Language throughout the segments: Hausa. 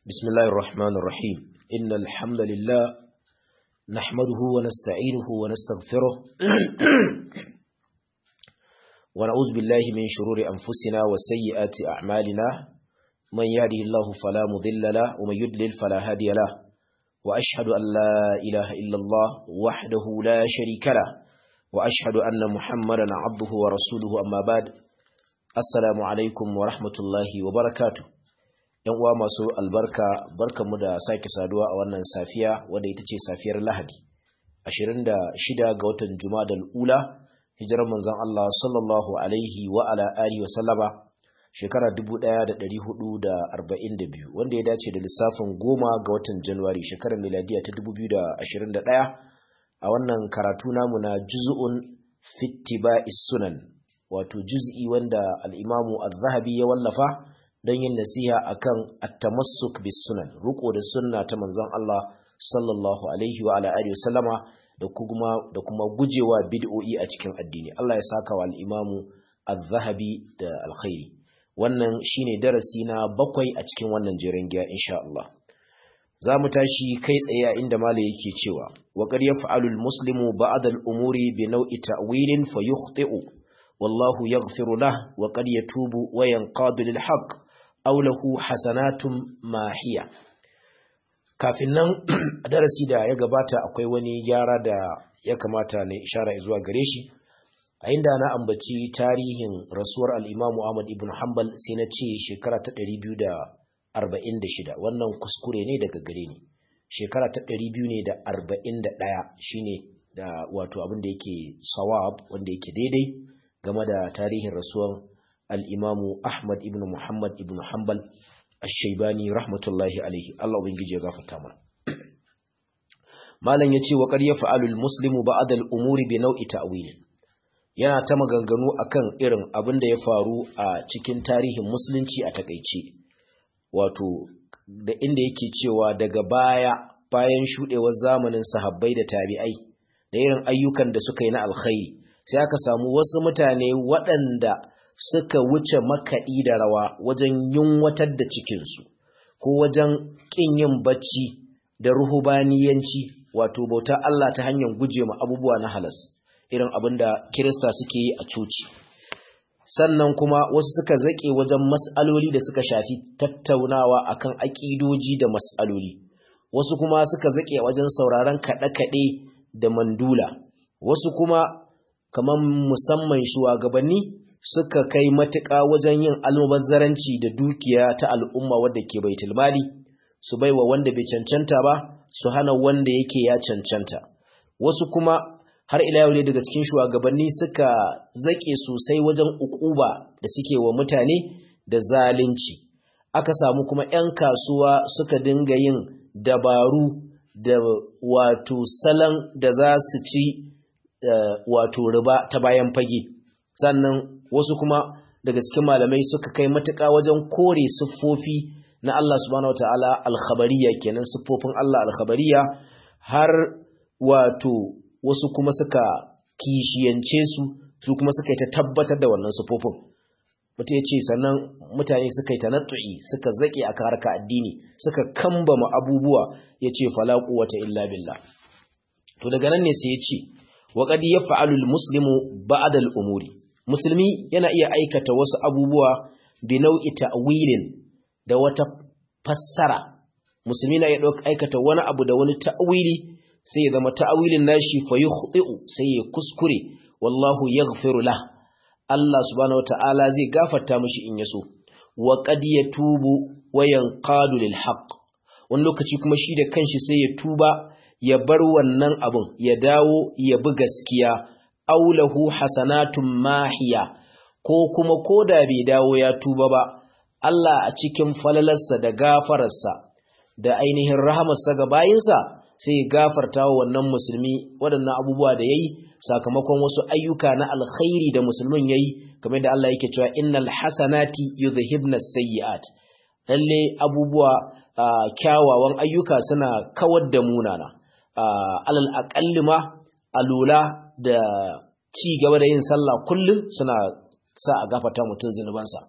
بسم الله الرحمن الرحيم إن الحمد لله نحمده ونستعينه ونستغفره ونعوذ بالله من شرور أنفسنا وسيئات أعمالنا من يهده الله فلا مضل له ومن يضلل فلا هادي له وأشهد أن لا إله إلا الله وحده لا شريك له وأشهد أن محمدا عبده ورسوله أما بعد السلام عليكم ورحمة الله وبركاته ‘yan uwa masu albarka barkanmu da sake saduwa a wannan safiya wadda ita ce safiyar lahadi 26 ga watan jumadal ula hijirar manzon Allah sallallahu alaihi wa ala alihi wa sallama shekara 1442 wanda ya dace da lissafin goma ga watan januwari shekarar miladiya ta 2021 a wannan karatu namu na juz'un fittiba'is sunan wato juz'i wanda al-imamu az-zahabi ya wallafa don yin nasiha akan at-tamassuk bis sunan ruko da sunna ta manzon Allah sallallahu alaihi wa ala alihi wasallama da kuma da kuma gujewa bid'o'i a cikin addini Allah ya saka wa al-imamu az-zahabi da alkhairi wannan shine darasi na bakwai a cikin wannan jerin giya insha Allah za mu tashi kai tsaye a inda malai yake cewa wa qad yaf'alu al-muslimu ba'da al-umuri bi naw'i ta'wilin fayukhti'u wallahu yaghfiru lahu wa qad yatubu wa yanqadu lil haqq aw lahu hasanatun mahiya kafin nan darasi da ya gabata akwai wani gyara da ya kamata na ishara zuwa gare shi a inda na ambaci tarihin rasuwar al-Imam Ahmad ibn Hanbal sai na ce shekara ta 246 wannan kuskure ne daga gare ni shekara ta 241 shine da wato abin da yake sawab wanda yake daidai game da tarihin rasuwar al'imamu Ahmad ibn Muhammad ibn Hanbal al-Shaibani rahmatullahi alaihi, Allah Ubangiji ya gafarta mana. Malam ya ce wa ƙarya fa'alul Muslimu ba adal umuri bi nau'i ta'wilin. Yana ta maganganu akan irin abin da ya faru a cikin tarihin Musulunci a takaice, wato, da inda yake cewa daga baya bayan shuɗewar zamanin sahabbai da tabi'ai, da irin ayyukan da suka yi na alkhairi, sai aka samu wasu mutane waɗanda suka wuce makaɗi da rawa wajen yunwatar da cikinsu ko wajen ƙin yin bacci da ruhubaniyanci wato bauta Allah ta hanyar guje ma abubuwa na halas irin abin da kirista suke yi a coci sannan kuma wasu suka zaƙe wajen mas'aloli da suka shafi tattaunawa akan aƙidoji da mas'aloli wasu kuma suka zaƙe wajen sauraron kaɗe-kaɗe da mandula wasu kuma kamar musamman shugabanni suka kai matuƙa wajen yin almubazzaranci da dukiya ta al'umma wadda ke baitul mali su baiwa wanda bai cancanta ba su hana wanda yake ya cancanta wasu kuma har ila yau ne daga cikin shugabanni suka zake sosai wajen ukuba da suke wa mutane da zalunci aka samu kuma 'yan kasuwa suka dinga yin dabaru da wato salon da za su ci wato riba ta bayan fage sannan wasu kuma daga cikin malamai suka kai matuƙa wajen kore siffofi na Allah subhanahu wataala alkhabariya kenan siffofin Allah alkhabariya har wato wasu kuma suka kishiyance su su kuma suka yi ta tabbatar da wannan siffofin mutum ya ce sannan mutane suka yi tanattu'i suka zaƙe a harka addini suka kambama abubuwa ya ce falaku wata illa billah to daga nan ne sai ya ce wa qad yaf'alu al-muslimu ba'da al-umuri musulmi yana iya aikata wasu abubuwa bi nau'i ta'wilin da wata fassara musulmi na iya aikata wani abu da wani ta'wili sai ya zama ta'wilin nashi fa yukhti'u sai ya kuskure wallahu yaghfiru lah Allah subhanahu wata'ala zai gafarta mishi in yaso wa qad yatubu wa yanqadu lil haqq wani lokaci kuma shi da kanshi sai ya tuba ya bar wannan abun ya dawo ya bi gaskiya aulahu hasanatun mahiya ko kuma koda bai dawo ya tuba ba Allah a cikin falalarsa da gafararsa da ainihin rahamarsa ga bayinsa sai ya gafarta wa wannan musulmi waɗannan abubuwa da yayi sakamakon wasu ayyuka na alkhairi da musulmin yayi kamar da Allah yake cewa innal hasanati yudhhibna sayyi'at lalle abubuwa kyawawan ayyuka suna kawar da munana alal aqalli ma alula da ci gaba da yin sallah kullum suna sa a gafata mutum zinubansa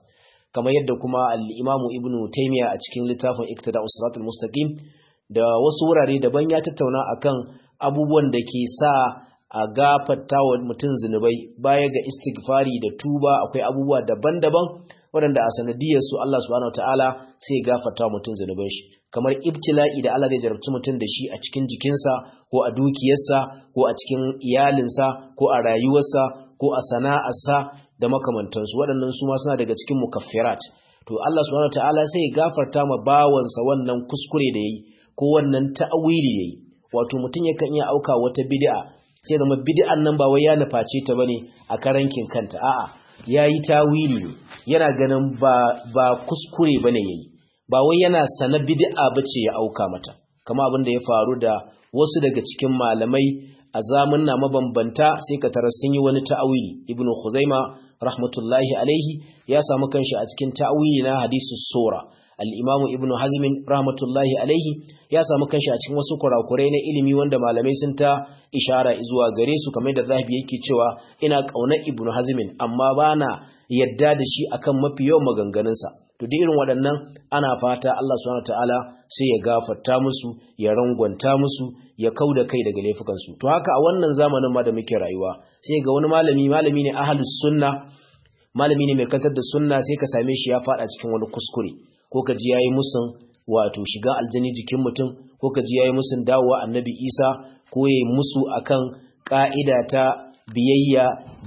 kamar yadda kuma al-Imam Ibn Taymiyyah a cikin littafin Iqtida'us Siratal Mustaqim da wasu wurare daban ya tattauna akan abubuwan da ke sa a gafarta wa mutum zunubai baya ga istighfari da tuba akwai abubuwa daban-daban waɗanda a sanadiyar su Allah subhanahu wataala sai ya gafarta wa mutum zunuban shi kamar ibtila'i da Allah zai jarabci mutum da shi a cikin jikinsa ko a dukiyarsa ko a cikin iyalinsa ko a rayuwarsa ko a sana'arsa da makamantansu waɗannan su ma suna daga cikin mukaffirat to Allah subhanahu wataala sai ya gafarta ma bawansa wannan kuskure da yayi ko wannan ta'awili yayi wato mutum yakan iya auka wata bid'a sai zama bid'an nan ba wai ya nuface ta bane a karankin kanta a'a yayi tawili ne yana ganin ba ba kuskure bane yayi ba wai yana sana bid'a bace ya auka mata kama abin da ya faru da wasu daga cikin malamai a zamanna mabambanta sai ka tarar sun yi wani ta'awili ibnu khuzaima rahmatullahi alaihi ya samu kanshi a cikin ta'awili na hadisu sura al-imamu ibnu hazmin rahmatullahi alaihi ya samu kanshi a cikin wasu kurakurai na ilimi wanda malamai sun ta ishara zuwa gare su kamar da zahabi yake cewa ina kaunar ibnu hazmin amma bana yadda da shi akan mafi yawan maganganunsa to duk irin waɗannan ana fata Allah subhanahu wataala sai ya gafarta musu ya rangwanta musu ya kauda kai daga laifukansu to haka a wannan zamanin ma da muke rayuwa sai ga wani malami malami ne ahlus sunna malami ne mai kantar da sunna sai ka same shi ya fada cikin wani kuskure ko ka ji yayi musun wato shiga aljani jikin mutum ko ka ji yayi musun dawowa annabi Isa ko yayi musu akan ka'ida ta biyayya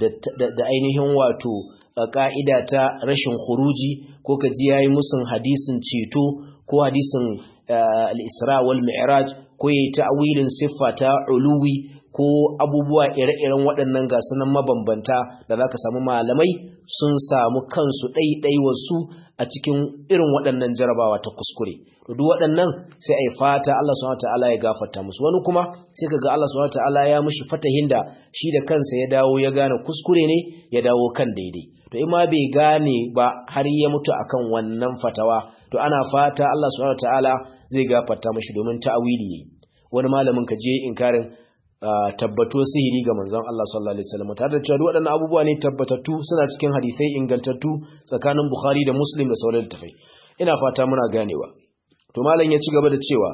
da ainihin wato ka'ida ta rashin khuruji ko ka ji yayi musun hadisin ceto ko hadisin al-Isra wal Mi'raj ko yayi ta'wilin siffa ta uluwi ko abubuwa ire-iren waɗannan gasunan mabambanta da zaka samu malamai sun samu kansu ɗaiɗai wasu a cikin irin waɗannan jarabawa ta kuskure to duk waɗannan sai ai fata Allah subhanahu wataala ya gafarta musu wani kuma sai kaga Allah subhanahu wataala ya mishi fatahin da shi da kansa ya dawo ya gane kuskure ne ya dawo kan daidai to in ma bai gane ba har ya mutu akan wannan fatawa to ana fata Allah subhanahu wataala zai gafarta mishi domin ta'awili yayi wani malamin ka je inkarin tabbato sihiri ga manzon Allah sallallahu alaihi wasallam tare da cewa waɗannan abubuwa ne tabbatattu suna cikin hadisai ingantattu tsakanin Bukhari da Muslim da sauran littafai ina fata muna ganewa to malam ya ci gaba da cewa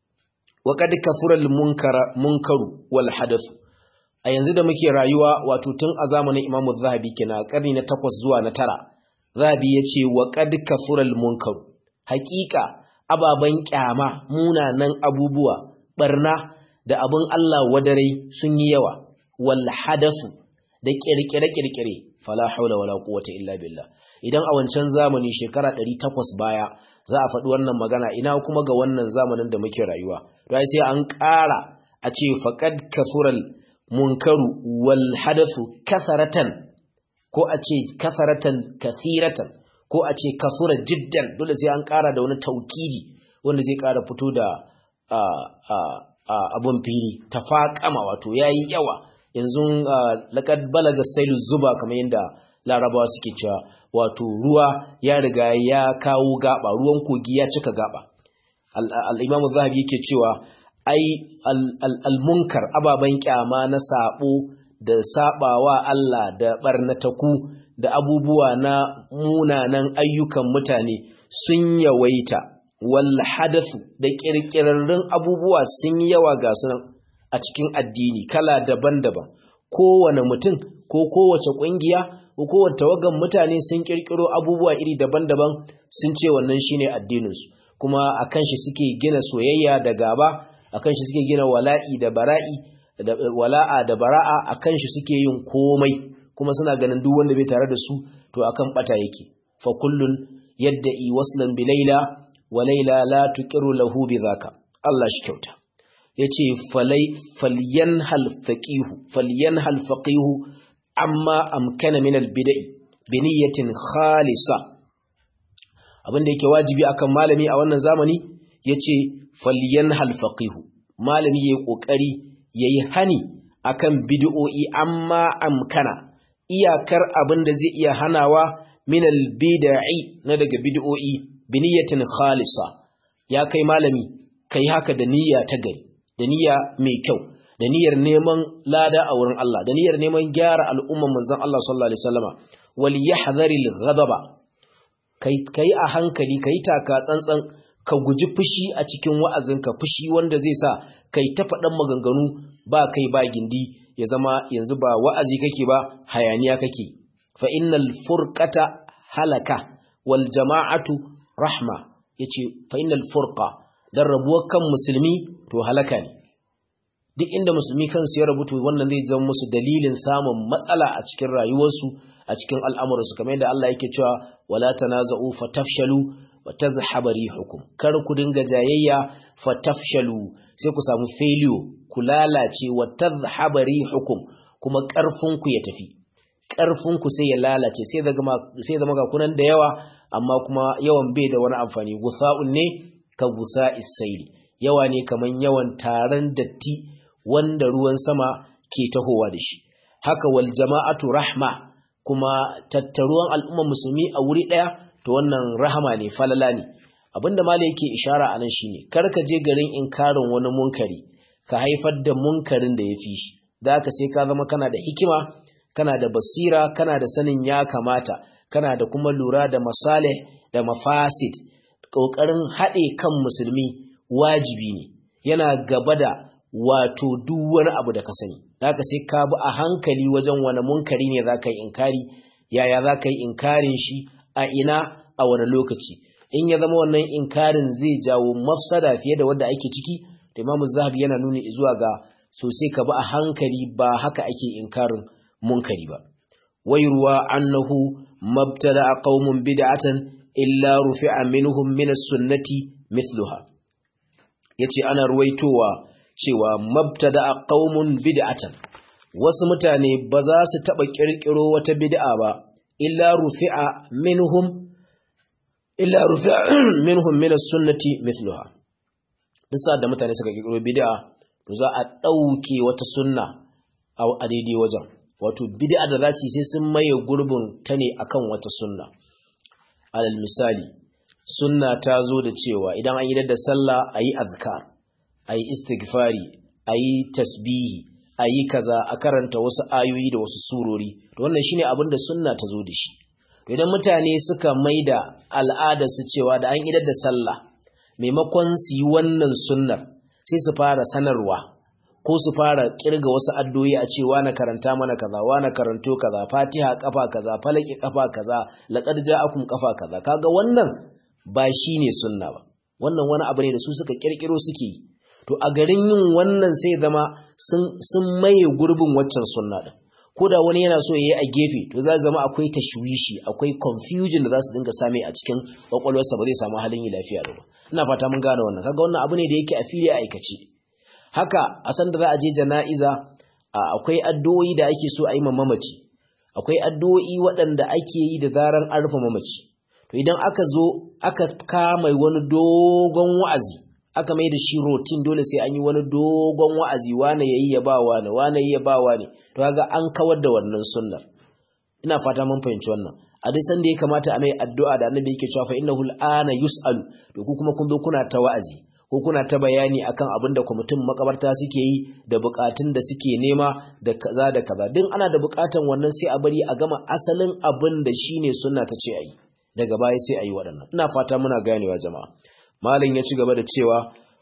wa qad kafura al munkara munkaru wal hadath a yanzu da muke rayuwa wato tun a zamanin Imam Zahabi kenan a karni na 8 zuwa na 9 Zahabi ya ce wa qad kafura al munkaru haƙiƙa ababan kyama munanan abubuwa barna da abin Allah wadarai sun yi yawa wal hadafu da kirkire-kirkire fala haula wala quwwata illa billah idan a wancan zamani shekara 800 baya za a faɗi wannan magana ina kuma ga wannan zamanin da muke rayuwa to sai an ƙara a ce faqad kasural munkaru wal hadathu kasaratan ko a ce kasaratan kathiratan ko a ce kasura jiddan dole sai an ƙara da wani taukidi wanda zai ƙara fito da abun fili tafaƙama wato yayi yawa yanzu laqad balaga sailu zuba kamar yadda larabawa suke cewa wato ruwa ya riga ya kawo gaba ruwan kogi ya cika gaba al-imam zahabi yake cewa ai al-munkar ababan kyama na sabo da sabawa Allah da barnataku da abubuwa na munanan ayyukan mutane sun yawaita wal hadathu da kirkirarrun abubuwa sun yi yawa ga sunan a cikin addini kala daban-daban kowane mutum ko kowace kungiya ko kowace tawagan mutane sun kirkiro abubuwa iri daban-daban sun ce wannan shine addininsu kuma akan shi suke gina soyayya da gaba akan shi suke gina wala'i da bara'i da wala'a da bara'a akan shi suke yin komai kuma suna ganin duk wanda bai tare da su to akan bata yake fa kullun yadda'i waslan bi laila wa laila la tuqiru lahu bi zaka Allah shi kyauta yace falai falyanhal faqihu falyanhal faqihu amma amkana min albid'i bi niyyatin khalisa abinda yake wajibi akan malami a wannan zamani yace falyanhal faqihu malami yayi kokari yayi hani akan bid'o'i amma amkana iyakar abinda zai iya hanawa min albid'i na daga bid'o'i bi niyyatin khalisa ya kai malami kai haka da niyya ta gari da niyya mai kyau da niyyar neman lada a wurin Allah da niyyar neman gyara al'umman manzon Allah sallallahu alaihi wasallama wal yahdharil ghadaba kai a hankali kai taka tsantsan ka guji fushi a cikin wa'azinka fushi wanda zai sa kai ta faɗan maganganu ba kai ba gindi ya zama yanzu ba wa'azi kake ba hayaniya kake fa innal furqata halaka wal jama'atu rahma yace fa innal furqa dan rabuwar kan musulmi to halaka ne duk inda musulmi kansu ya rabu to wannan zai zama musu dalilin samun matsala a cikin rayuwarsu a cikin al'amuransu kamar yadda Allah yake cewa wala tanaza'u fatafshalu wa tazhaba rihukum kar ku dinga jayayya fatafshalu sai ku samu failure ku lalace wa tazhaba rihukum kuma karfin ku ya tafi karfin ku sai ya lalace sai zama sai zama ga kunan da yawa amma kuma yawan bai da wani amfani gusa'un ne ka gusa'is sayl yawa ne kaman yawan taron datti wanda ruwan sama ke tahowa da shi haka wal jama'atu rahma kuma tattaruwan al'umma musulmi a wuri ɗaya to wannan rahama ne falala ne abinda mala yake ishara a nan shine kar ka je garin inkarin wani munkari ka haifar da munkarin da ya fi shi da ka sai ka zama kana da hikima kana da basira kana da sanin ya kamata kana da kuma lura da masalih da mafasid ƙoƙarin haɗe kan musulmi wajibi ne yana gaba da wato duk wani abu da ka sani zaka sai ka bi a hankali wajen wani munkari ne zaka yi inkari yaya zaka yi inkarin shi a ina a wani lokaci in ya zama wannan inkarin zai jawo mafsada fiye da wanda ake ciki da Imam Zahabi yana nuni zuwa ga sosai ka bi a hankali ba haka ake inkarin munkari ba wayruwa annahu mabtada qaumun bid'atan illa rufi'a minhum min as-sunnati mithluha yace ana ruwaitowa cewa mabtada qaumun bid'atan wasu mutane ba za su taba kirkiro wata bid'a ba illa rufi'a minhum illa rufi'a minhum min as-sunnati mithluha duk da mutane suka kirkiro bid'a to za a dauke wata sunna a daidai wajen wato bid'a da za su sai sun maye gurbin ta ne akan wata sunna alal misali sunna ta zo da cewa idan an yi da sallah ayi azkar ayi istighfari ayi tasbihi ayi kaza a karanta wasu ayoyi da wasu surori to wannan shine abin da sunna ta zo da shi to idan mutane suka maida al'ada su cewa da an idar da sallah maimakon su yi wannan sunnar sai su fara sanarwa ko su fara kirga wasu addu'o'i a cewa na karanta mana kaza wa na karanto kaza fatiha kafa kaza falaki kafa kaza laqad ja'akum kafa kaza kaga wannan ba shine sunna ba wannan wani abu ne da su suka kirkiro suke yi to a garin yin wannan sai zama sun maye gurbin waccan sunna din ko da wani yana so yayi a gefe to za zama akwai tashwishi akwai confusion da za su dinga same a cikin kwakwalwarsa ba zai samu halin yi lafiya da ba ina fata mun gane wannan kaga wannan abu ne da yake a fili a aikace haka a san da za a je jana'iza akwai addu'o'i da ake so a yi mamaci akwai addu'o'i waɗanda ake yi da zaran an rufe mamaci to idan aka zo aka kama wani dogon wa'azi aka mai da shi rotin dole sai an yi wani dogon wa'azi wane yayi ya ba wane wane yayi ya ba wane to kaga an kawar da wannan sunnar ina fata mun fahimci wannan a duk sanda ya kamata a mai addu'a da annabi yake cewa fa innahu al'ana yus'alu to ku kuma kun zo kuna ta wa'azi ko kuna ta bayani akan abin da kwamitin makabarta suke yi da bukatun da suke nema da kaza da kaza din ana da bukatan wannan sai a bari a gama asalin abin da shine sunna ta ce ayi daga baya sai ayi waɗannan ina fata muna ganewa jama'a malin ya ci gaba da cewa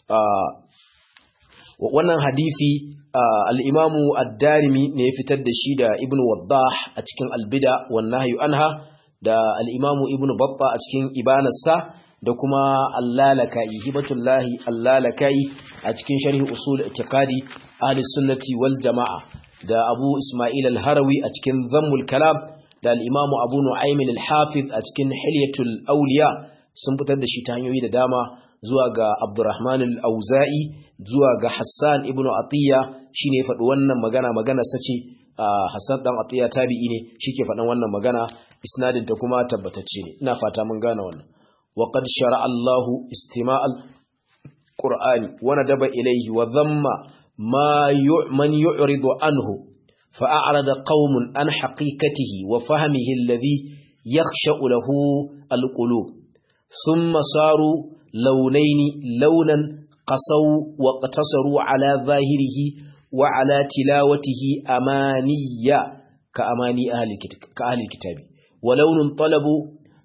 wannan hadisi al-imamu ad-darimi ne ya fitar da shi da ibnu waddah a cikin al-bida wan nahyu anha da al-imamu ibnu babba a cikin ibanarsa da kuma allalakai hibatullahi allalakai a cikin sharhi usul i'tiqadi ahli sunnati wal jamaa da abu isma'il al-harawi a cikin zammul kalam da al-imamu abu nu'aym al-hafiz a cikin hilyatul awliya sun fitar da shi ta hanyoyi da dama zuwa ga abdurrahman al-auza'i zuwa ga hassan ibnu atiya shine ya faɗi wannan magana magana sace hassan dan atiya tabi'i ne shike faɗan wannan magana isnadin ta kuma tabbatacce ne ina fata mun gane wannan وقد شرع الله استماع القرآن وندب إليه وذم ما من يعرض عنه فأعرض قوم عن حقيقته وفهمه الذي يخشأ له القلوب ثم صاروا لونين لونا قصوا واقتصروا على ظاهره وعلى تلاوته أمانية كأماني أهل الكتاب ولون طلبوا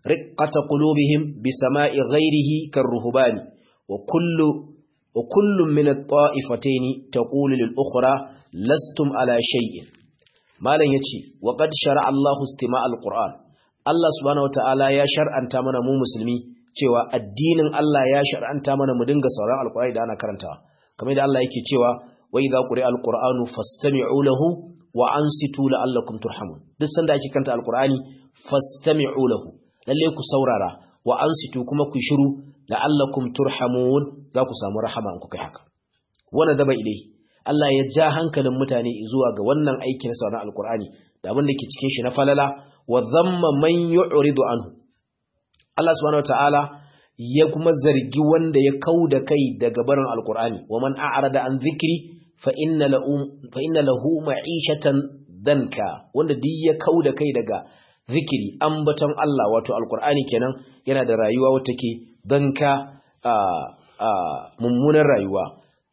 riqqata qulubihim bi sama'i ghayrihi karruhbani wa kullu wa kullun min at-ta'ifatayn taqulu lil ukhra lastum ala shay'in malan yace wa qad shar'a Allahu istima' al-Qur'an Allah subhanahu wataala ya shar'anta mana mu musulmi cewa addinin Allah ya shar'anta mana mu dinga sauran alqur'ani da ana karantawa kamar da Allah yake cewa wa idza quri'a alqur'anu fastami'u lahu wa ansitu la'allakum turhamun duk sanda ake kanta alqur'ani fastami'u lahu lalle ku saurara wa ansitu kuma ku shiru la'allakum turhamun za ku samu rahama in kuka haka wannan daba ilai Allah ya ja hankalin mutane zuwa ga wannan aiki na sauran alqur'ani da abin da ke cikin shi na falala wa dhamma man yu'ridu anhu Allah subhanahu wataala ya kuma zargi wanda ya kauda kai daga barin alqur'ani wa man a'rada an dhikri fa inna lahu fa inna lahu ma'ishatan danka wanda duk ya kauda kai daga zikiri ambaton Allah wato alqur'ani kenan yana da rayuwa wata ke danka a a mummunar rayuwa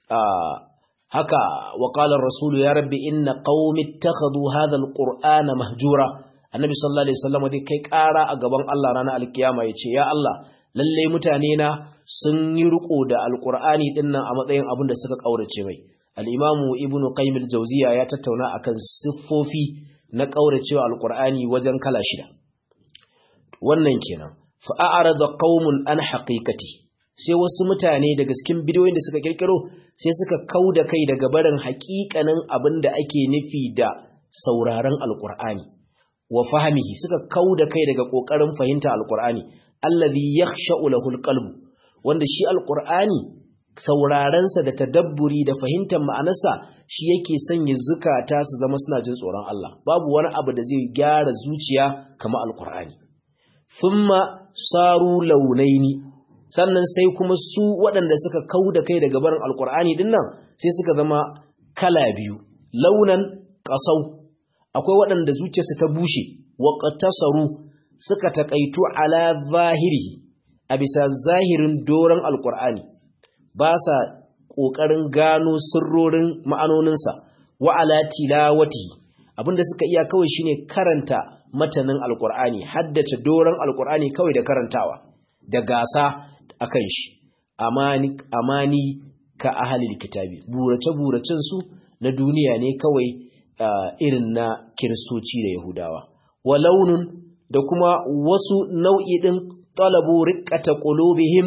haka wa qala ar-rasul ya rabbi inna qaumi ittakhadhu hadha al-qur'ana mahjura annabi sallallahu alaihi wasallam dai kai ƙara a gaban Allah ranar alkiyama yace ya Allah lalle mutane na sun yi riko da alqur'ani dinnan a matsayin abin da suka kaurace mai al-imamu ibnu qayyim al-jawziya ya tattauna akan siffofi na kauracewa alqur'ani wajen kala shida wannan kenan fa a'rada qaumun an haqiqati sai wasu mutane daga cikin bidiyoyin da suka kirkiro sai suka kauda kai daga barin haƙiƙanin abin da ake nufi da sauraron alqur'ani wa fahimihi suka kauda kai daga kokarin fahimta alqur'ani allazi yakhsha'u lahu alqalb wanda shi alqur'ani sauraron sa da tadabburi da fahimtar ma'anarsa shi yake sanya zukata su zama suna jin tsoron Allah babu wani abu da zai gyara zuciya kamar alqur'ani thumma saru launaini sannan sai kuma su waɗanda suka kauda kai daga barin alqur'ani dinnan sai suka zama kala biyu launan qasau akwai waɗanda zuciyarsu ta bushe wa qatasaru suka takaitu ala zahirihi a bisa zahirin doron alqur'ani ba sa kokarin gano sirrorin ma'anoninsa wa ala tilawatihi abinda suka iya kawai shine karanta matanin alqur'ani haddace doron alqur'ani kawai da karantawa da gasa akan shi amani amani ka ahlil kitabi burace buracen su na duniya ne kawai Uh, irin na kiristoci da yahudawa wa launin da kuma wasu nau'i ɗin talabu riƙata ƙulubihim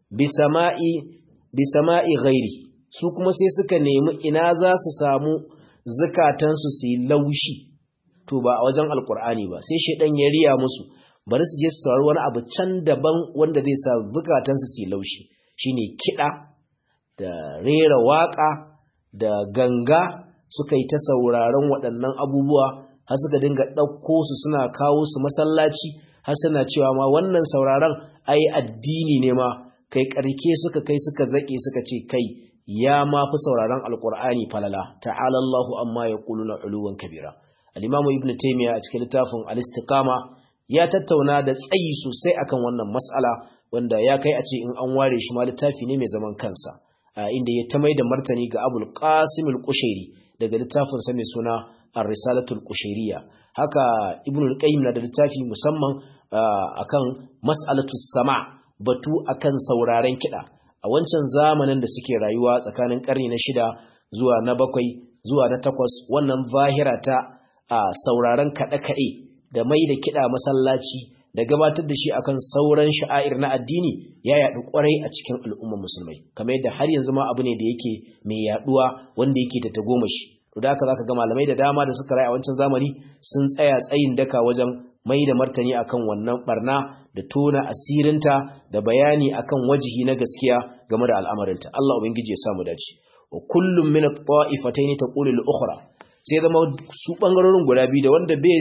bi sama'i ghairi su kuma sai suka nemi ina za su samu zukatansu su yi laushi to ba a wajen alkur'ani ba sai shaidan ya riya musu bari su je su saurari wani abu can daban wanda zai sa zukatansu su yi laushi shine kiɗa da rera waƙa da ganga suka yi ta sauraron waɗannan abubuwa har suka dinga ɗauko su suna kawo su masallaci har suna cewa ma wannan sauraron ai addini ne ma kai ƙarke suka kai suka zaƙe suka ce kai ya ma fi sauraron alƙur'ani falala ta'ala Allahu amma ya na uluwan kabira al-imamu ibn taymiya a cikin littafin al-istiqama ya tattauna da tsayi sosai akan wannan mas'ala wanda ya kai a ce in an ware shi ma littafi ne mai zaman kansa inda ya ta mai da martani ga abul qasim al-qushairi daga littafin sa mai suna ar-risalatul qushairiyya haka ibnu al-qayyim na da littafi musamman akan mas'alatus sama batu akan sauraren kida a wancan zamanin da suke rayuwa tsakanin karni na shida zuwa na bakwai zuwa na takwas wannan zahira ta sauraren kaɗe-kaɗe da mai da kiɗa masallaci da gabatar da shi akan sauran sha'air na addini ya yaɗu ƙwarai a cikin al'ummar musulmai kamar yadda har yanzu ma abu ne da yake mai yaɗuwa wanda yake ta tagomashi to da haka zaka ga malamai da dama da suka rayu a wancan zamani sun tsaya tsayin daka wajen mai da martani akan wannan barna da tona asirinta da bayani akan wajihi na gaskiya game da al'amarinta Allah ubangiji ya samu dace wa kullum min at-ta'ifatayn taqulu al-ukhra sai zama su bangarorin guda biyu da wanda bai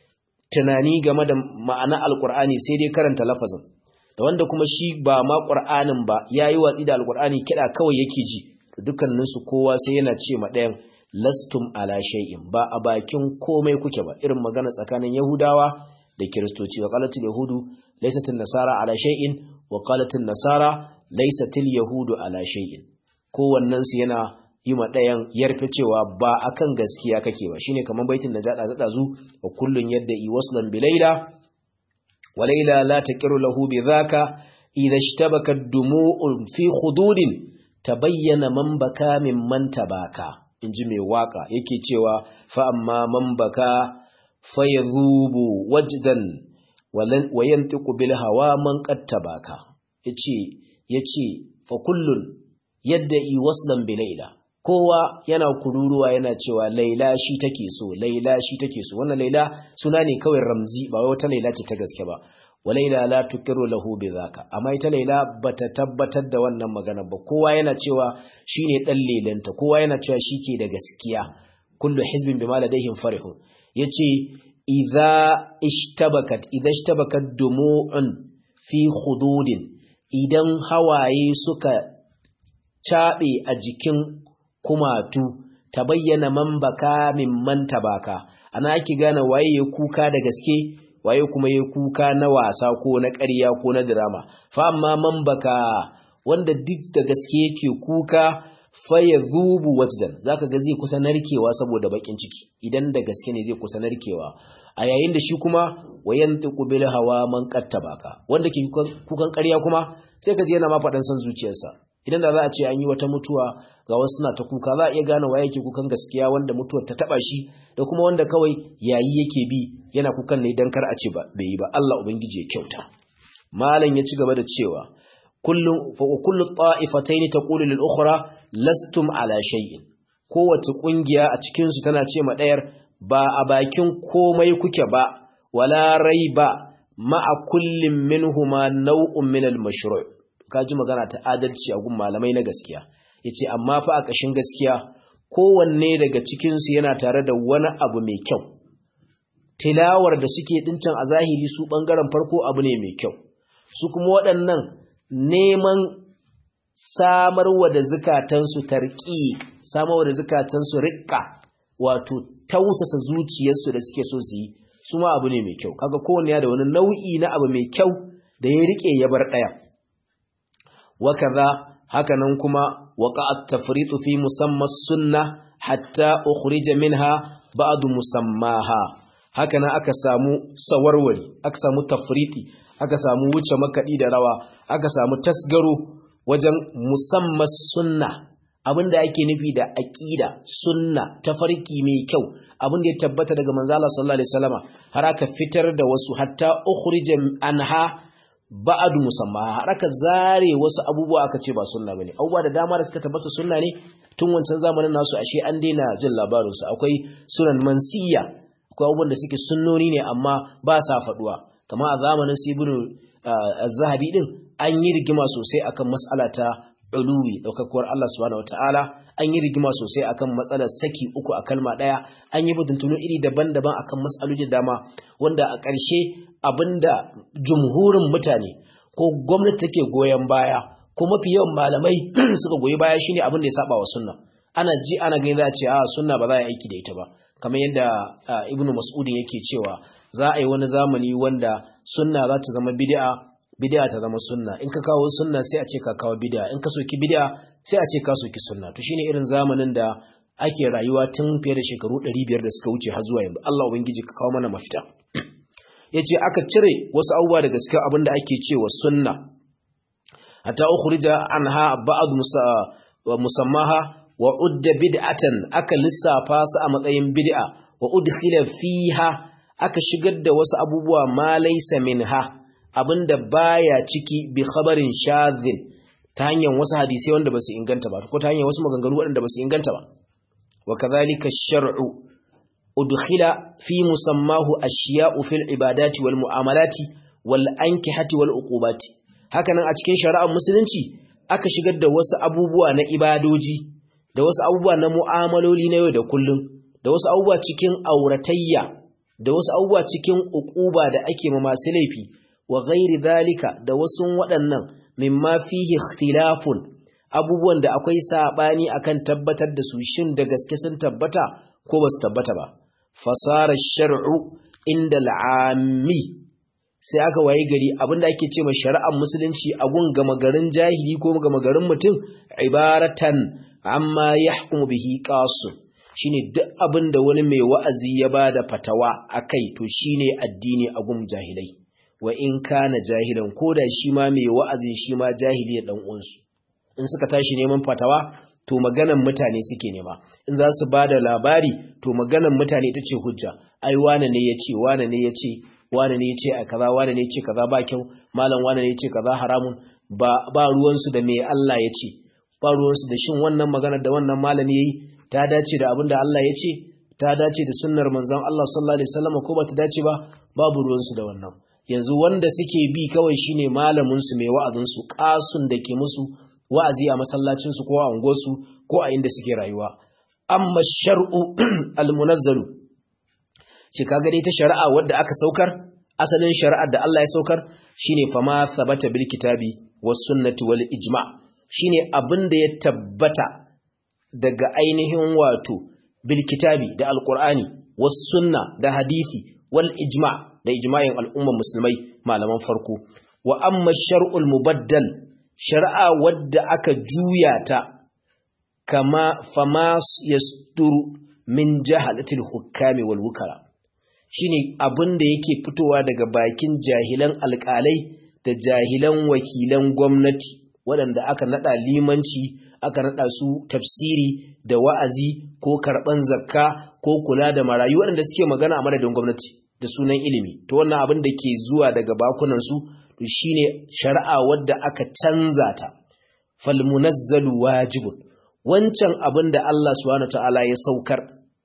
tunani game da ma'ana alqur'ani sai dai karanta lafazin da wanda kuma shi ba ma qur'anin ba yayi watsi da alqur'ani kida kawai yake ji dukkanin su kowa sai yana ce ma ɗayan lastum ala shay'in ba a bakin komai kuke ba irin magana tsakanin yahudawa da kiristoci wa qalatul yahudu laysatul nasara ala shay'in wa qalatul nasara laysatul yahudu ala shay'in kowannen su yana yi ma ɗayan yarfe cewa ba akan gaskiya kake ba shine kaman baitin da jada zada zu wa kullun yadda i waslan bilaila walaila la taqiru lahu bidhaka idha ishtabaka dumu'un fi khududin tabayyana man baka mimman tabaka inji mai waka yake cewa fa amma man baka fayadhubu wajdan wa yantiqu bil hawa man qad tabaka yace yace fa kullun yadda'i waslan bi laila kowa yana kururuwa yana cewa laila shi take so laila shi take so wannan laila suna ne kawai ramzi ba wai wata laila ce ta gaske ba walaila la tukiru lahu bidhaka amma ita laila bata tabbatar da wannan magana ba kowa yana cewa shine dan lelanta kowa yana cewa shike da gaskiya kullu hizbin bima ladaihim farihun yace idza ishtabakat idza ishtabakat dumu'un fi khududin idan hawaye suka cabe a jikin kumatu ta bayyana man baka mimman tabaka ana ake gane waye ya kuka da gaske waye kuma ya kuka na wasa ko na ƙarya ko na drama fa amma man baka wanda duk da gaske yake kuka fa yadhubu wajdan zaka ga zai kusa narkewa saboda bakin ciki idan da gaske ne zai kusa narkewa a yayin da shi kuma wayantiqu bil hawa man baka wanda ke kukan ƙarya kuma sai ka ji yana ma faɗan san zuciyarsa idan da za a ce an yi wata mutuwa ga wasu suna ta kuka za a iya gane waye yake kukan gaskiya wanda mutuwar ta taba shi da kuma wanda kawai yayi yake bi yana kukan ne dan kar a ce ba bai yi ba Allah ubangiji ya kyauta malam ya ci gaba da cewa kullu fa kullu ta'ifatayn taqulu lil ukhra lastum ala shay'in kowace kungiya a cikin su tana ce ma dayar ba a bakin komai kuke ba wala raiba ma'a kullin minhuma naw'un min al-mashru' ka ji magana ta adalci a gun malamai na gaskiya ya ce amma fa a ƙashin gaskiya kowanne daga cikinsu yana tare da wani abu mai kyau tilawar da suke ɗincan a zahiri su ɓangaren farko abu ne mai kyau su kuma waɗannan neman samarwa da zukatansu tarƙi samarwa da zukatansu riƙa wato tausasa zuciyarsu da suke so su yi su ma abu ne mai kyau kaga kowanne ya da wani nau'i na abu mai kyau da ya riƙe ya bar ɗaya وكذا هكذا كما وقع التفريط في مسمى السنة حتى أخرج منها بعض مسماها هكذا أكسامو سوروري أكسامو تفريطي أكسامو وچه مكدي دروا أكسامو تسغرو وجن مسمى السنة abin da ake nufi da aqida sunna tafarki mai kyau abin da ya tabbata daga manzo Allah sallallahu alaihi wasallama har aka fitar da wasu hatta ukhrija anha ba'adu musamma har aka zare wasu abubuwa aka ce ba sunna bane abubuwa da dama da suka tabbata sunna ne tun wancan zamanin nasu ashe an daina jin labarin su akwai sunan mansiya akwai abubuwan da suke sunnoni ne amma ba sa faduwa kamar a zamanin su ibnu az-zahabi din an yi rigima sosai akan mas'ala ta uluwi daukakuwar Allah subhanahu wataala an yi rigima sosai akan matsalar saki uku a kalma daya an yi butuntunu iri daban-daban akan mas'aloli dama wanda a ƙarshe abinda jumhurin mutane ko gwamnati take goyon baya ko mafi yawan malamai suka goyi baya shine abin da ya saba wa sunna ana ji ana gani za a ce a sunna ba za a yi aiki da ita ba kamar yadda ibnu mas'udin yake cewa za a yi wani zamani wanda sunna za ta zama bid'a bid'a ta zama sunna in ka kawo sunna sai a ce ka kawo bid'a in ka soki bid'a sai a ce ka soki sunna to shine irin zamanin da ake rayuwa tun fiye da shekaru 500 da suka wuce har zuwa yanzu Allah ubangiji ka kawo mana mafita yace aka cire wasu abubuwa daga cikin abin da ake cewa sunna hatta ukhrija anha ba'd musammaha wa udda bid'atan aka lissafa su a matsayin bid'a wa udkhila fiha aka shigar da wasu abubuwa ma laysa minha abinda baya ciki bi khabarin shadhin ta hanyar wasu hadisi wanda basu inganta ba ko ta hanyar wasu maganganu waɗanda basu inganta ba wa kadhalika shar'u udkhila fi musammahu ashiya'u fil ibadati wal mu'amalati wal ankihati wal uqubati hakanan a cikin shari'ar musulunci aka shigar da wasu abubuwa na ibadoji da wasu abubuwa na mu'amaloli na yau da kullum da wasu abubuwa cikin auratayya da wasu abubuwa cikin uquba da ake ma masu laifi wa ghairi dhalika da wasu waɗannan mimma fihi ikhtilafun abubuwan da akwai sabani akan tabbatar da su shin da gaske sun tabbata ko ba su tabbata ba fasara shar'u inda al'ammi sai aka waye gari abinda ake ce ma shari'ar musulunci a gun gama garin jahili ko gama garin mutum ibaratan amma yahkumu bihi qasu shine duk abinda wani mai wa'azi ya bada fatawa akai to shine addini a gun jahilai wa in kana jahilan ko da shi ma mai wa'azin shi ma jahili da dan uwansu in suka tashi neman fatawa to maganan mutane suke nema in za su ba da labari to maganan mutane ita ce hujja ai wane ne ya ce wane ne ya ce wane ne ya ce a kaza wane ne ya ce kaza ba kyau malam wane ne ya ce kaza haramun ba ba ruwansu da me Allah ya ce ba ruwansu da shin wannan maganar da wannan malami yayi ta dace da abin da Allah ya ce ta dace da sunnar manzon Allah sallallahu alaihi wasallam ko ba ta dace ba babu ruwansu da wannan yanzu wanda suke bi kawai shine malamin su mai wa'azin su kasun da ke musu wa'azi a masallacin su ko a unguwarsu ko a inda suke rayuwa amma shar'u almunazzalu shi kaga dai ta shari'a wadda aka saukar asalin shari'ar da Allah ya saukar shine fama sabata bil kitabi was sunnati wal ijma shine abin da ya tabbata daga ainihin wato bil kitabi da alqur'ani was sunna da hadisi wal ijma da ijma'in al'umman musulmai malaman farko wa amma shar'ul mubaddal shari'a wadda aka juya ta kama fama yasturu min jahalatil hukami wal wukara shine abin da yake fitowa daga bakin jahilan alƙalai da jahilan wakilan gwamnati waɗanda aka nada limanci aka nada su tafsiri da wa'azi ko karɓan zakka ko kula da marayu waɗanda suke magana a madadin gwamnati da sunan ilimi to wannan abin da ke zuwa daga bakunan su to shine shari'a wadda aka canza ta fal munazzalu wajibun wancan abin da Allah subhanahu ta'ala ya saukar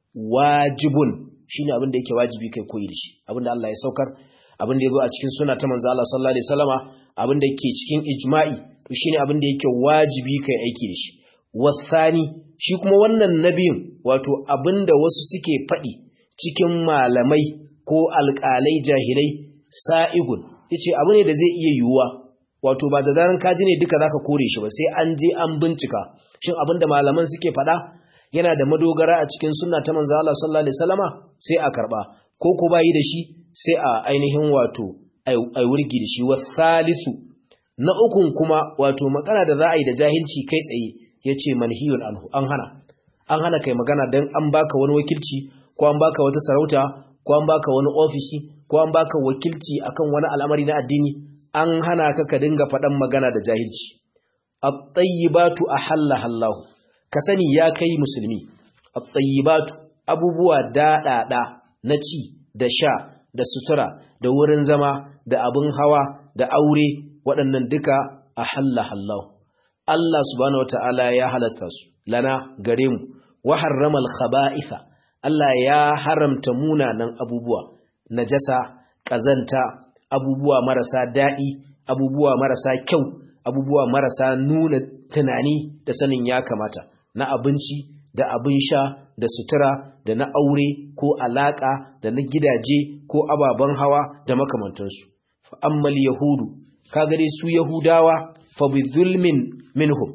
wajibun shine abin da yake wajibi kai koyi da shi abin da Allah ya saukar abin da yazo a cikin sunna ta manzo Allah sallallahu alaihi wasallama abin da yake cikin ijma'i to shine abin da yake wajibi kai aiki da shi wasani shi kuma wannan nabiyin wato abin da wasu suke faɗi cikin malamai ko alƙalai jahilai sa'igun yace abu ne da zai iya yiwuwa wato ba da zaran kaji ne duka zaka kore shi ba sai an je an bincika shin abinda malaman suke faɗa yana da madogara a cikin sunna ta manzo Allah sallallahu alaihi wasallama sai a karba ko ko bayi da shi sai a ainihin wato ai wurgi da shi wasalisu na ukun kuma wato magana da za a yi da jahilci kai tsaye yace manhiyun anhu an hana an hana kai magana dan an baka wani wakilci ko an baka wata sarauta ko an baka wani ofishi ko an baka wakilci akan wani al'amari na addini an hana ka ka dinga faɗan magana da jahilci at-tayyibatu ahalla Allah ka sani ya kai musulmi at-tayyibatu abubuwa daɗaɗa na ci da sha da sutura da wurin zama da abin hawa da aure waɗannan duka ahalla Allah Allah subhanahu wata'ala ya halasta su lana gare mu wa harrama al-khaba'itha Allah ya haramta munanan abubuwa najasa ƙazanta abubuwa marasa daɗi abubuwa marasa kyau abubuwa marasa nuna tunani da sanin ya kamata na abinci da abin sha da sutura da na aure ko alaƙa da na gidaje ko ababen hawa da makamantansu fa'ammal yahudu kagare su yahudawa fa bi zulmin minhum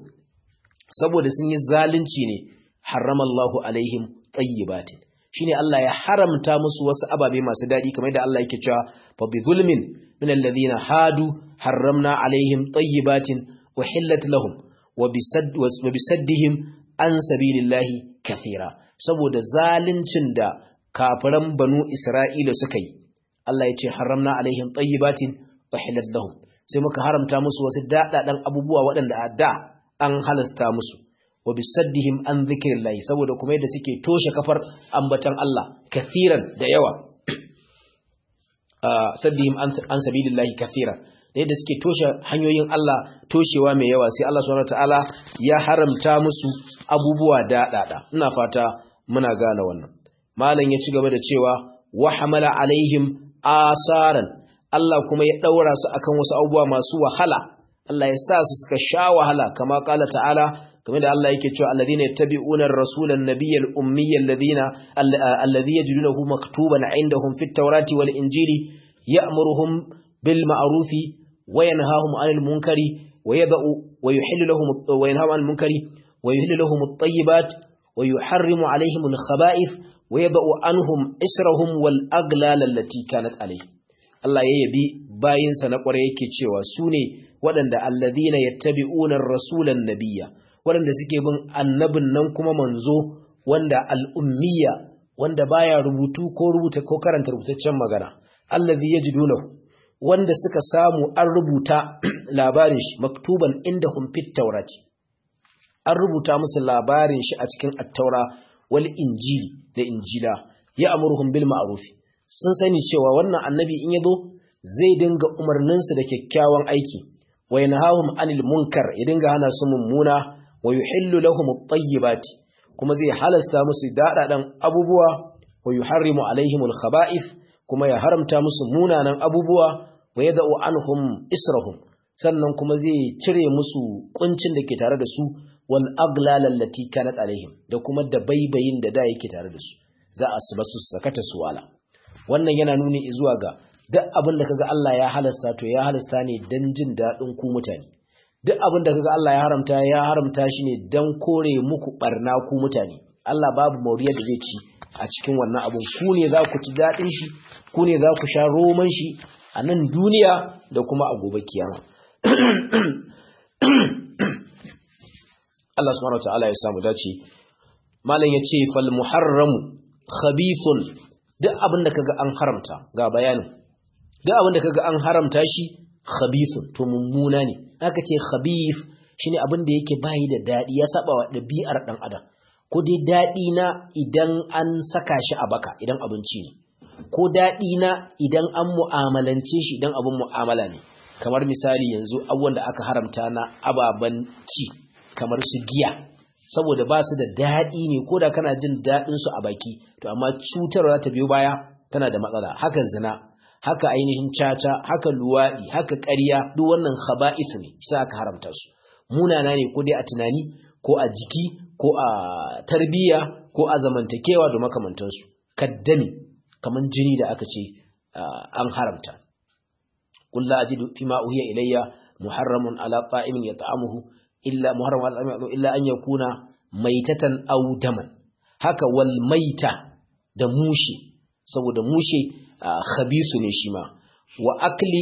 saboda sun yi zalunci ne haramallahu alaihim tayyibatin shine Allah ya haramta musu wasu ababe masu dadi kamar da Allah yake cewa fa bi zulmin min alladhina hadu harramna alaihim tayyibatin uhillat lahum wa bisaddihim an sabilillahi kathira saboda zaluncin da kafiran banu Isra'ila suka yi Allah ya ce haramna alaihim tayyibatin uhillat lahum sai muka haramta musu wasu dadadan abubuwa waɗanda a da an halasta musu wa bisaddihim an zikrillahi saboda kuma yadda suke toshe kafar ambatan Allah kathiran da yawa saddihim an sabilillahi kathiran da yadda suke toshe hanyoyin Allah toshewa mai yawa sai Allah subhanahu wataala ya haramta musu abubuwa daɗaɗa ina fata muna gane wannan malam ya ci gaba da cewa wa hamala alaihim asaran Allah kuma ya daura su akan wasu abubuwa masu wahala Allah ya sa su suka sha wahala kama kala ta'ala kamar da Allah yake cewa alladhina yattabi'una ar-rasula an-nabiyyal ummiyya alladhina alladhi yajidunahu maktuban 'indahum fit-taurati wal-injili ya'muruhum bil ma'rufi wa yanhahum 'anil munkari wa yad'u wa yuhillu lahum wa yanhahum 'anil munkari wa yuhillu lahum at-tayyibat wa yuharrimu 'alayhim al-khaba'ith wa yad'u anhum israhum wal aghlal allati kanat 'alayhim Allah ya yabi bayinsa na kware yake cewa sune waɗanda alladhina yattabi'una ar-rasula an-nabiyya waɗanda suke bin annabin nan kuma manzo wanda al'ummiya wanda baya rubutu ko rubuta ko karanta rubutaccen magana allazi yajidunahu wanda suka samu an rubuta labarin shi maktuban inda fit taurati an rubuta musu labarin shi a cikin attaura wal injili da injila ya amurhum bil ma'ruf sun sani cewa wannan annabi in yazo zai dinga umarnin su da kyakkyawan aiki wa yanhahum anil munkar ya dinga hana su mummuna wa yuhillu lahum at-tayyibati kuma zai halasta musu dadadan abubuwa wa yuharrimu alaihim al-khaba'ith kuma ya haramta musu munanan abubuwa wa yad'u anhum israhum sannan kuma zai cire musu kuncin da ke tare da su wal aglal allati kanat alaihim da kuma da baibayin da da yake tare da su za a su basu sakata su wala wannan yana nuni zuwa ga duk abin da kaga Allah ya halasta to ya halasta ne dan jin dadin ku mutane duk abin da kaga Allah ya haramta ya haramta shi ne dan kore muku barna ku mutane Allah babu mauriyar da zai ci a cikin wannan abun ku ne za ku ci dadin shi ku ne za ku sha roman shi a nan duniya da kuma a gobe kiyama Allah subhanahu wataala ya samu dace malam yace fal muharramu khabithun duk abin da kaga an haramta ga bayanin duk abin da kaga an haramta shi khabithun to mummuna ne aka ce khabith shine abin da yake bayi da dadi ya saba wa dabi'ar dan adam ko dai dadi na idan an saka shi a baka idan abinci ne ko dadi na idan an mu'amalance shi idan abin mu'amala ne kamar misali yanzu abubuwan da aka haramta na ababen ci kamar su giya saboda ba su da daɗi ne ko da kana jin daɗinsu a baki to amma cutarwa za ta biyo baya tana da matsala haka zina haka ainihin caca haka luwaɗi haka ƙarya duk wannan khaba'ith ne sai aka haramta su munana ne ko dai a tunani ko a jiki ko a tarbiyya ko a zamantakewa da makamantansu kaddami kaman jini da aka ce an haramta قل لا أجد فيما أوهي إلي محرم على طائم يطعمه إلا محرم على طائم إلا أن يكون ميتة أو دما هكا والميتة da mushe saboda mushe khabisu ne shi ma wa akli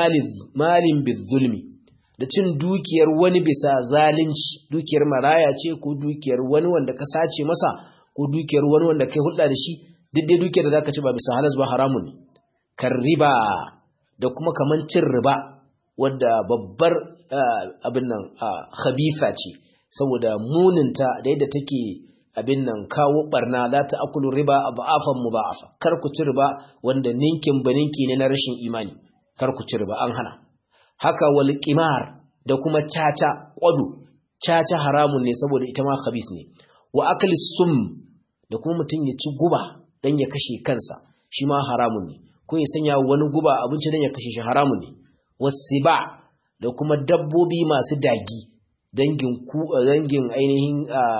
malin bizulmi da cin dukiyar wani bisa zalunci dukiyar maraya ce ko dukiyar wani wanda ka sace masa ko dukiyar wani wanda kai hulɗa da shi duk dai dukiyar da zaka ci ba bisa halas ba haramun ne kan riba da kuma kaman cin riba wadda babbar abin nan khabitha ce saboda muninta da yadda take abin nan kawo barna la ta'kulu riba adhafan mudha'afa kar ku ci riba wanda ninkin baninki ne na rashin imani kar ku ci riba an hana haka wal qimar da kuma caca kwado caca haramun ne saboda ita ma khabith ne wa akli sum da kuma mutum ya ci guba dan ya kashe kansa shi ma haramun ne ko ya sanya wani guba abinci dan ya kashe shi haramun ne wasiba da kuma dabbobi masu dagi dangin ku dangin ainihin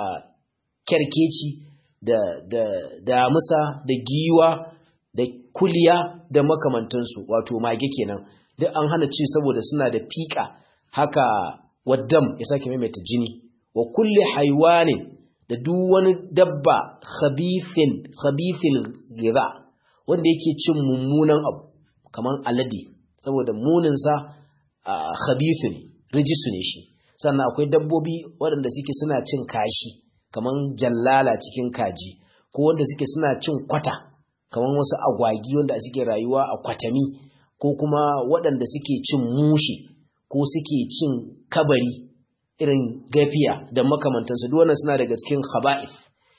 kerkeci da da damusa da giwa da kuliya da makamantansu wato mage kenan duk an hana ci saboda suna da fika haka waddam ya sake maimaita jini wa kulli haiwanin da duk wani dabba khabithin khabithil gira wanda yake cin mummunan abu kaman alade saboda muninsa khabithu ne rijisu ne shi sannan akwai dabbobi waɗanda suke suna cin kashi kaman jallala cikin kaji ko wanda suke suna cin kwata kaman wasu agwagi wanda suke rayuwa a kwatami ko kuma waɗanda suke cin mushi ko suke cin kabari irin gafiya da makamantansu duk wannan suna daga cikin khaba'ith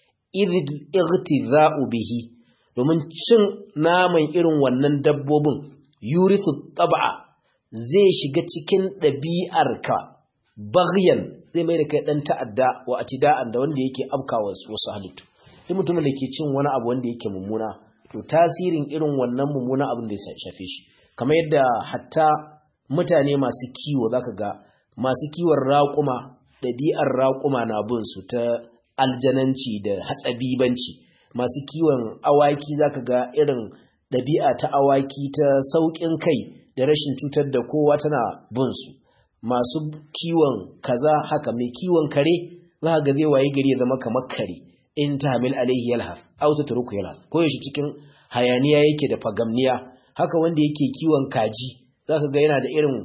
igtiza'u bihi domin cin naman irin wannan dabbobin yurithu tab'a zai shiga cikin ɗabi'arka baghyan zai mai da kai ɗan ta'adda wa atida'an da wanda yake afkawa wasu halittu duk mutumin da ke cin wani abu wanda yake mummuna to tasirin irin wannan mummuna abin da ya shafe shi kamar yadda hatta mutane masu kiwo zaka ga masu kiwon raƙuma ɗabi'ar raƙuma na bin su ta aljananci da hatsabibanci masu kiwon awaki zaka ga irin ɗabi'a ta awaki ta sauƙin kai da rashin cutar da kowa tana bin su masu kiwon kaza haka mai kiwon kare za ga zai waye gari ya zama kamar kare in ta hamil alaihi yalhaf aw tatruku yalhaf ko yaushe cikin hayaniya yake da fagamniya haka wanda yake kiwon kaji zaka ga yana da irin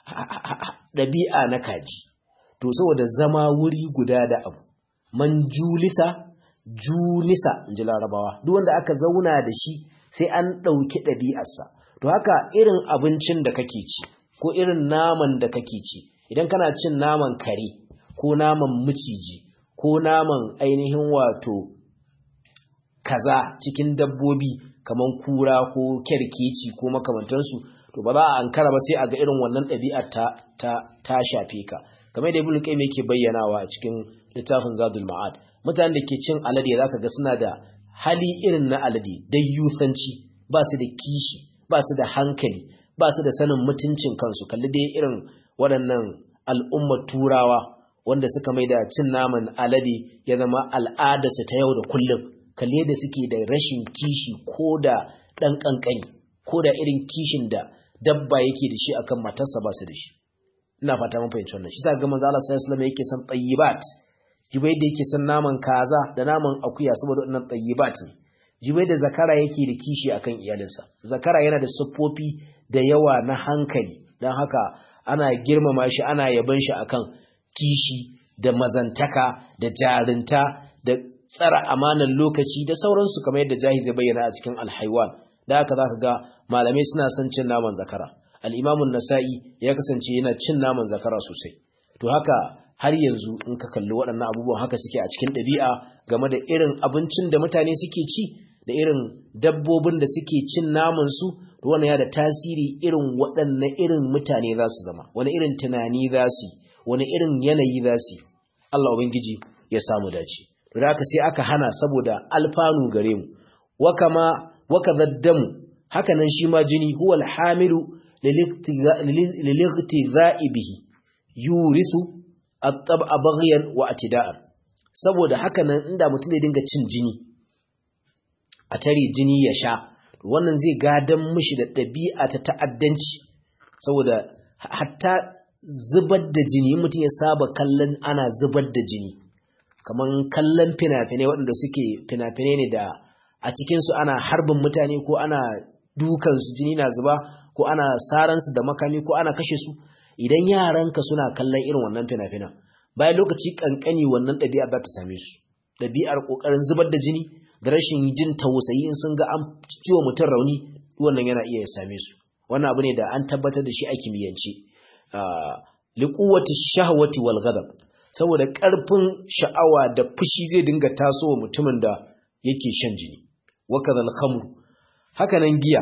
ɗabi'a na kaji to saboda zama wuri guda da abu man julisa julisa in ji larabawa duk wanda aka zauna da shi sai an ɗauki ɗabi'arsa to haka irin abincin da kake ci ko irin naman da kake ci idan kana cin naman kare ko naman miciji ko naman ainihin wato kaza cikin dabbobi kaman kura ko kerkeci ko makamantansu to ba za a ankara ba sai a ga irin wannan ɗabi'ar ta ta ta shafe ka kamar da ibnu qayyim yake bayyanawa a cikin littafin zadul ma'ad mutanen da ke cin alade zaka ga suna da hali irin na alade dai yusanci ba su da kishi ba su da hankali ba su da sanin mutuncin kansu kalli dai irin waɗannan al'ummar turawa wanda suka mai da cin naman alade ya zama al'adarsu ta yau da kullum kalli da suke da rashin kishi ko da ɗan ƙanƙani ko da irin kishin da dabba yake da shi akan matarsa ba su da shi ina fata mun fahimci wannan shi sa ga manzo Allah sallallahu alaihi wasallam yake san tayyibat jibai da yake san naman kaza da naman akuya saboda wannan tayyibat ne jibai da zakara yake da kishi akan iyalinsa zakara yana da siffofi da yawa na hankali dan haka ana girmama shi ana yaban shi akan kishi da mazantaka da jarinta da tsara amanan lokaci da sauransu kamar yadda jahi zai bayyana a cikin alhaiwan da haka zaka ga malamai suna son cin naman zakara al'imamun nasa'i ya kasance yana cin naman zakara sosai to haka har yanzu in ka kalli waɗannan abubuwan haka suke a cikin ɗabi'a game da irin abincin da mutane suke ci da irin dabbobin da suke cin namansu to wannan ya da tasiri irin waɗanne irin mutane za su zama wani irin tunani za su wani irin yanayi za su Allah ubangiji ya samu dace to da haka sai aka hana saboda alfanu gare mu wa kama wa kadaddamu haka nan shi ma jini huwal hamilu liligtiza'i bihi yurisu at-tab'a baghyan wa atida'an saboda haka nan inda mutum zai dinga cin jini a tare jini ya sha wannan zai gadan mishi da ɗabi'a ta ta'addanci saboda hatta zubar da jini mutum ya saba kallon ana zubar da jini kaman kallon fina-finai waɗanda suke fina-finai ne da a cikinsu ana harbin mutane ko ana dukansu jini na zuba ko ana saransu da makami ko ana kashe su idan yaranka suna kallon irin wannan fina-finan bayan lokaci kankani wannan ɗabi'ar za ta same su ɗabi'ar ƙoƙarin zubar da jini da rashin jin tausayi in sun ga an ciwo mutum rauni wannan yana iya ya same su wannan abu ne da an tabbatar da shi a kimiyyance liquwwati shahwati wal ghadab saboda ƙarfin sha'awa da fushi zai dinga tasowa mutumin da yake shan jini wa kadhal khamru haka nan giya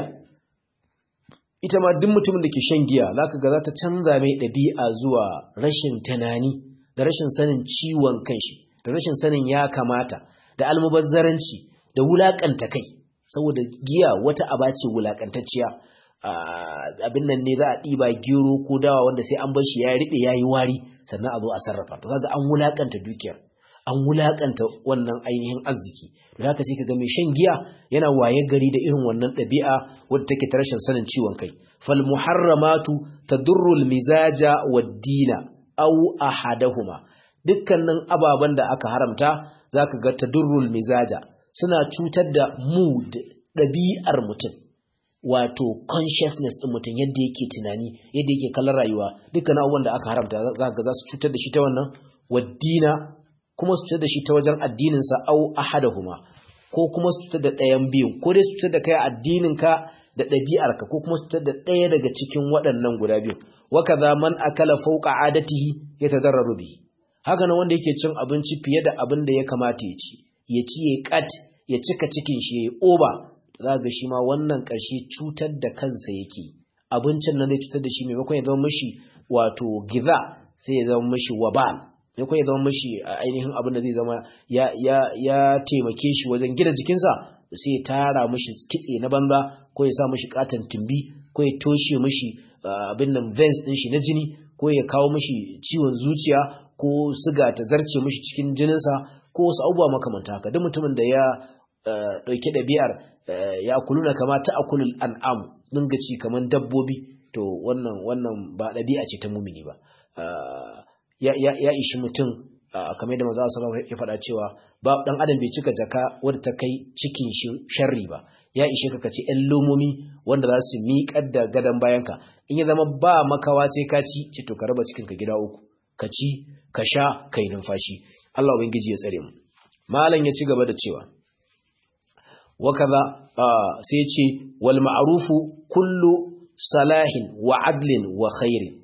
ita ma duk mutumin da ke shan giya zaka ga za ta canza mai ɗabi'a zuwa rashin tunani da rashin sanin ciwon kanshi da rashin sanin ya kamata da almubazzaranci da wulakanta kai saboda giya wata aba ce wulakantacciya abin nan ne za a ɗiba gero ko dawa wanda sai an bar shi ya riɓe ya yi wari sannan a zo a sarrafa to kaga an wulakanta dukiyar an wulakanta wannan ainihin arziki da haka sai kaga mai shan giya yana waye gari da irin wannan ɗabi'a wadda take ta rashin sanin ciwon kai fal muharramatu tadurru al mizaja wad dina aw ahadahuma dukkanin ababen da aka haramta zaka ga tadurru al mizaja suna cutar da mood ɗabi'ar mutum wato consciousness ɗin mutum yadda yake tunani yadda yake kallon rayuwa dukkan abubuwan da aka haramta za ga za su cutar da shi ta wannan waddina kuma su cutar da shi ta wajen addininsa au ahadahuma ko kuma su cutar da ɗayan biyu ko dai su cutar da kai addininka da ɗabi'arka ko kuma su cutar da ɗaya daga cikin waɗannan guda biyu wa kaza man akala fawqa adatihi yatadarraru bihi haka nan wanda yake cin abinci fiye da abin da ya kamata ya ci ya ci ya kat ya cika cikin shi ya oba za ga shi ma wannan ƙarshe cutar da kansa yake abincin nan zai cutar da shi maimakon ya zama mishi wato giza sai ya zama mishi wabal maimakon ya zama mishi ainihin abin da zai zama ya ya ya taimake shi wajen gina jikinsa sai ya tara mishi kitse na banza ko ya sa mishi katon tumbi ko ya toshe mishi abin nan veins din shi na jini ko ya kawo mishi ciwon zuciya ko siga ta zarce mishi cikin jininsa ko wasu abubuwa makamanta haka duk mutumin da ya ɗauki ɗabi'ar ya kuluna kama ta akulul an'am dinga ci kaman dabbobi to wannan wannan ba ɗabi'a ce ta mumini ba ya ishi mutum kamar da maza sallallahu ya faɗa cewa ba dan adam bai cika jaka wadda ta kai cikin sharri ba ya ishe ka kaci ƴan lomomi wanda za su miƙar da gadon bayanka in ya zama ba makawa sai ka ci ce to ka raba cikin ka gida uku ka ci ka sha kai numfashi Allah ubangiji ya tsare mu malam ya ci gaba da cewa wakaza sai ya ce wal ma'rufu kullu salahin wa adlin wa khairin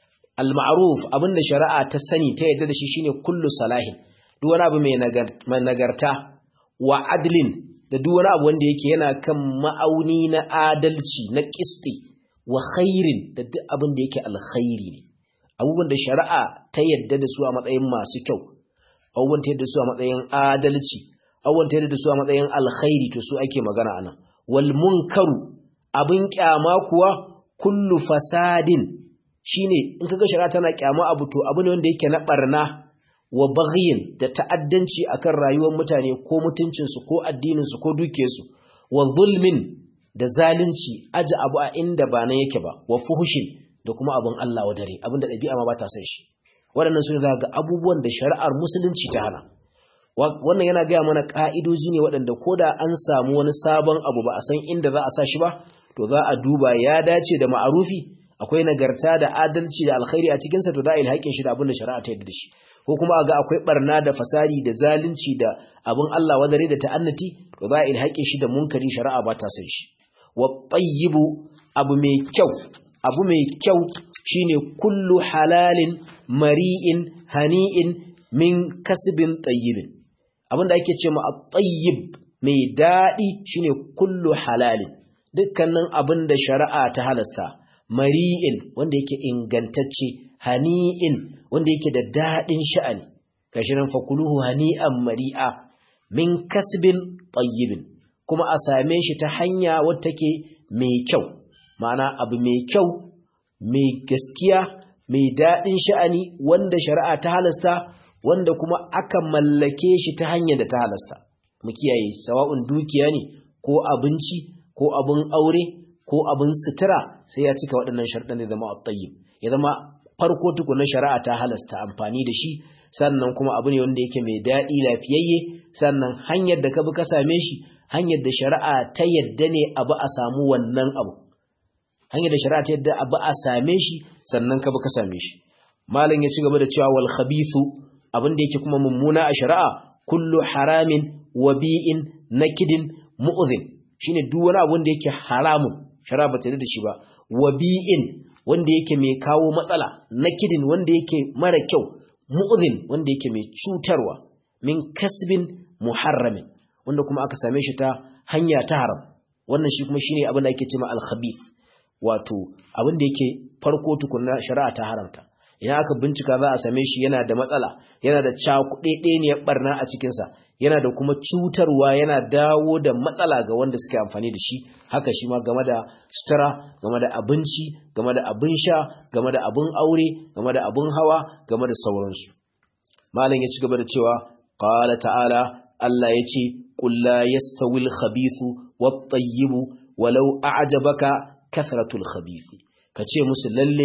al ma'ruf abinda shari'a ta sani ta yadda da shi shine kullu salahin duk wani abu mai nagarta wa adlin da duk wani abu wanda yake yana kan ma'auni na adalci na kisti wa khairin da duk abin da yake alkhairi ne abubuwan da shari'a ta yadda da su a matsayin masu kyau abubuwan ta yadda su a matsayin adalci abubuwan ta yadda da su a matsayin alkhairi to su ake magana anan wal munkaru abin kyama kuwa kullu fasadin shine in kaga shari'a tana kyama abu to abu ne wanda yake na barna wa baghin da ta'addanci akan rayuwar mutane ko mutuncinsu ko addininsu ko dukiyarsu wa zulmin da zalunci aji abu a inda ba nan yake ba wa fuhushin da kuma abin Allah wa dare abinda ɗabi'a ma ba ta san shi waɗannan su ne za ga abubuwan da shari'ar musulunci ta hana wannan yana gaya mana ƙa'idoji ne waɗanda ko da an samu wani sabon abu ba a san inda za a sa shi ba to za a duba ya dace da ma'arufi akwai nagarta da adalci da alkhairi a cikinsa to za a yi haƙƙin shi da abin da shari'a ta yadda da shi ko kuma a ga akwai barna da fasari da zalunci da abin Allah wadare da ta'annati to za a yi haƙƙin shi da munkari shari'a ba ta san shi wa tayyibu abu mai kyau abu mai kyau shine kullu halalin mari'in hani'in min kasbin tayyibin abinda ake ce ma at-tayyib mai dadi shine kullu halalin dukkanin abinda shari'a ta halasta mari'in wanda yake ingantacce hani'in wanda yake da dadin sha'ani kashi nan fakuluhu hani'an mari'a min kasbin tayyibin kuma a same shi ta hanya wadda take mai kyau ma'ana abu mai kyau mai gaskiya mai daɗin sha'ani wanda shari'a ta halasta wanda kuma aka mallake shi ta hanyar da ta halasta mu kiyaye sawa'un dukiya ne ko abinci ko abin aure ko abin sutura sai ya cika waɗannan sharɗan da zama at-tayyib ya zama farko tukunan shari'a ta halasta amfani da shi sannan kuma abu ne wanda yake mai daɗi lafiyayye sannan hanyar da ka bi ka same shi hanyar da shari'a ta yadda ne abu a samu wannan abu hanyar da shari'a ta yadda abu a same shi sannan ka bi ka same shi malam ya ci gaba da cewa wal khabithu abin da yake kuma mummuna a shari'a kullu haramin wabi'in nakidin mu'zin shine duk wani abu da yake haramun shari'a ba ta da shi ba wabi'in wanda yake mai kawo matsala nakidin wanda yake mara kyau mu'zin wanda yake mai cutarwa min kasbin muharramin wanda kuma aka same shi ta hanya ta haram wannan shi kuma shine abin da ake cewa al-khabith wato abin da yake farko tukunna shari'a ta haramta idan aka bincika za a same shi yana da matsala yana da cakuɗeɗeniyar barna a cikinsa yana da kuma cutarwa yana dawo da matsala ga wanda suke amfani da shi haka shi ma game da sutura game da abinci game da abin sha game da abin aure game da abin hawa game da sauransu malam ya ci gaba da cewa qala ta'ala Allah ya ce qul la yastawil khabithu wat tayyibu walau a'jabaka kasratul khabithi kace musu lalle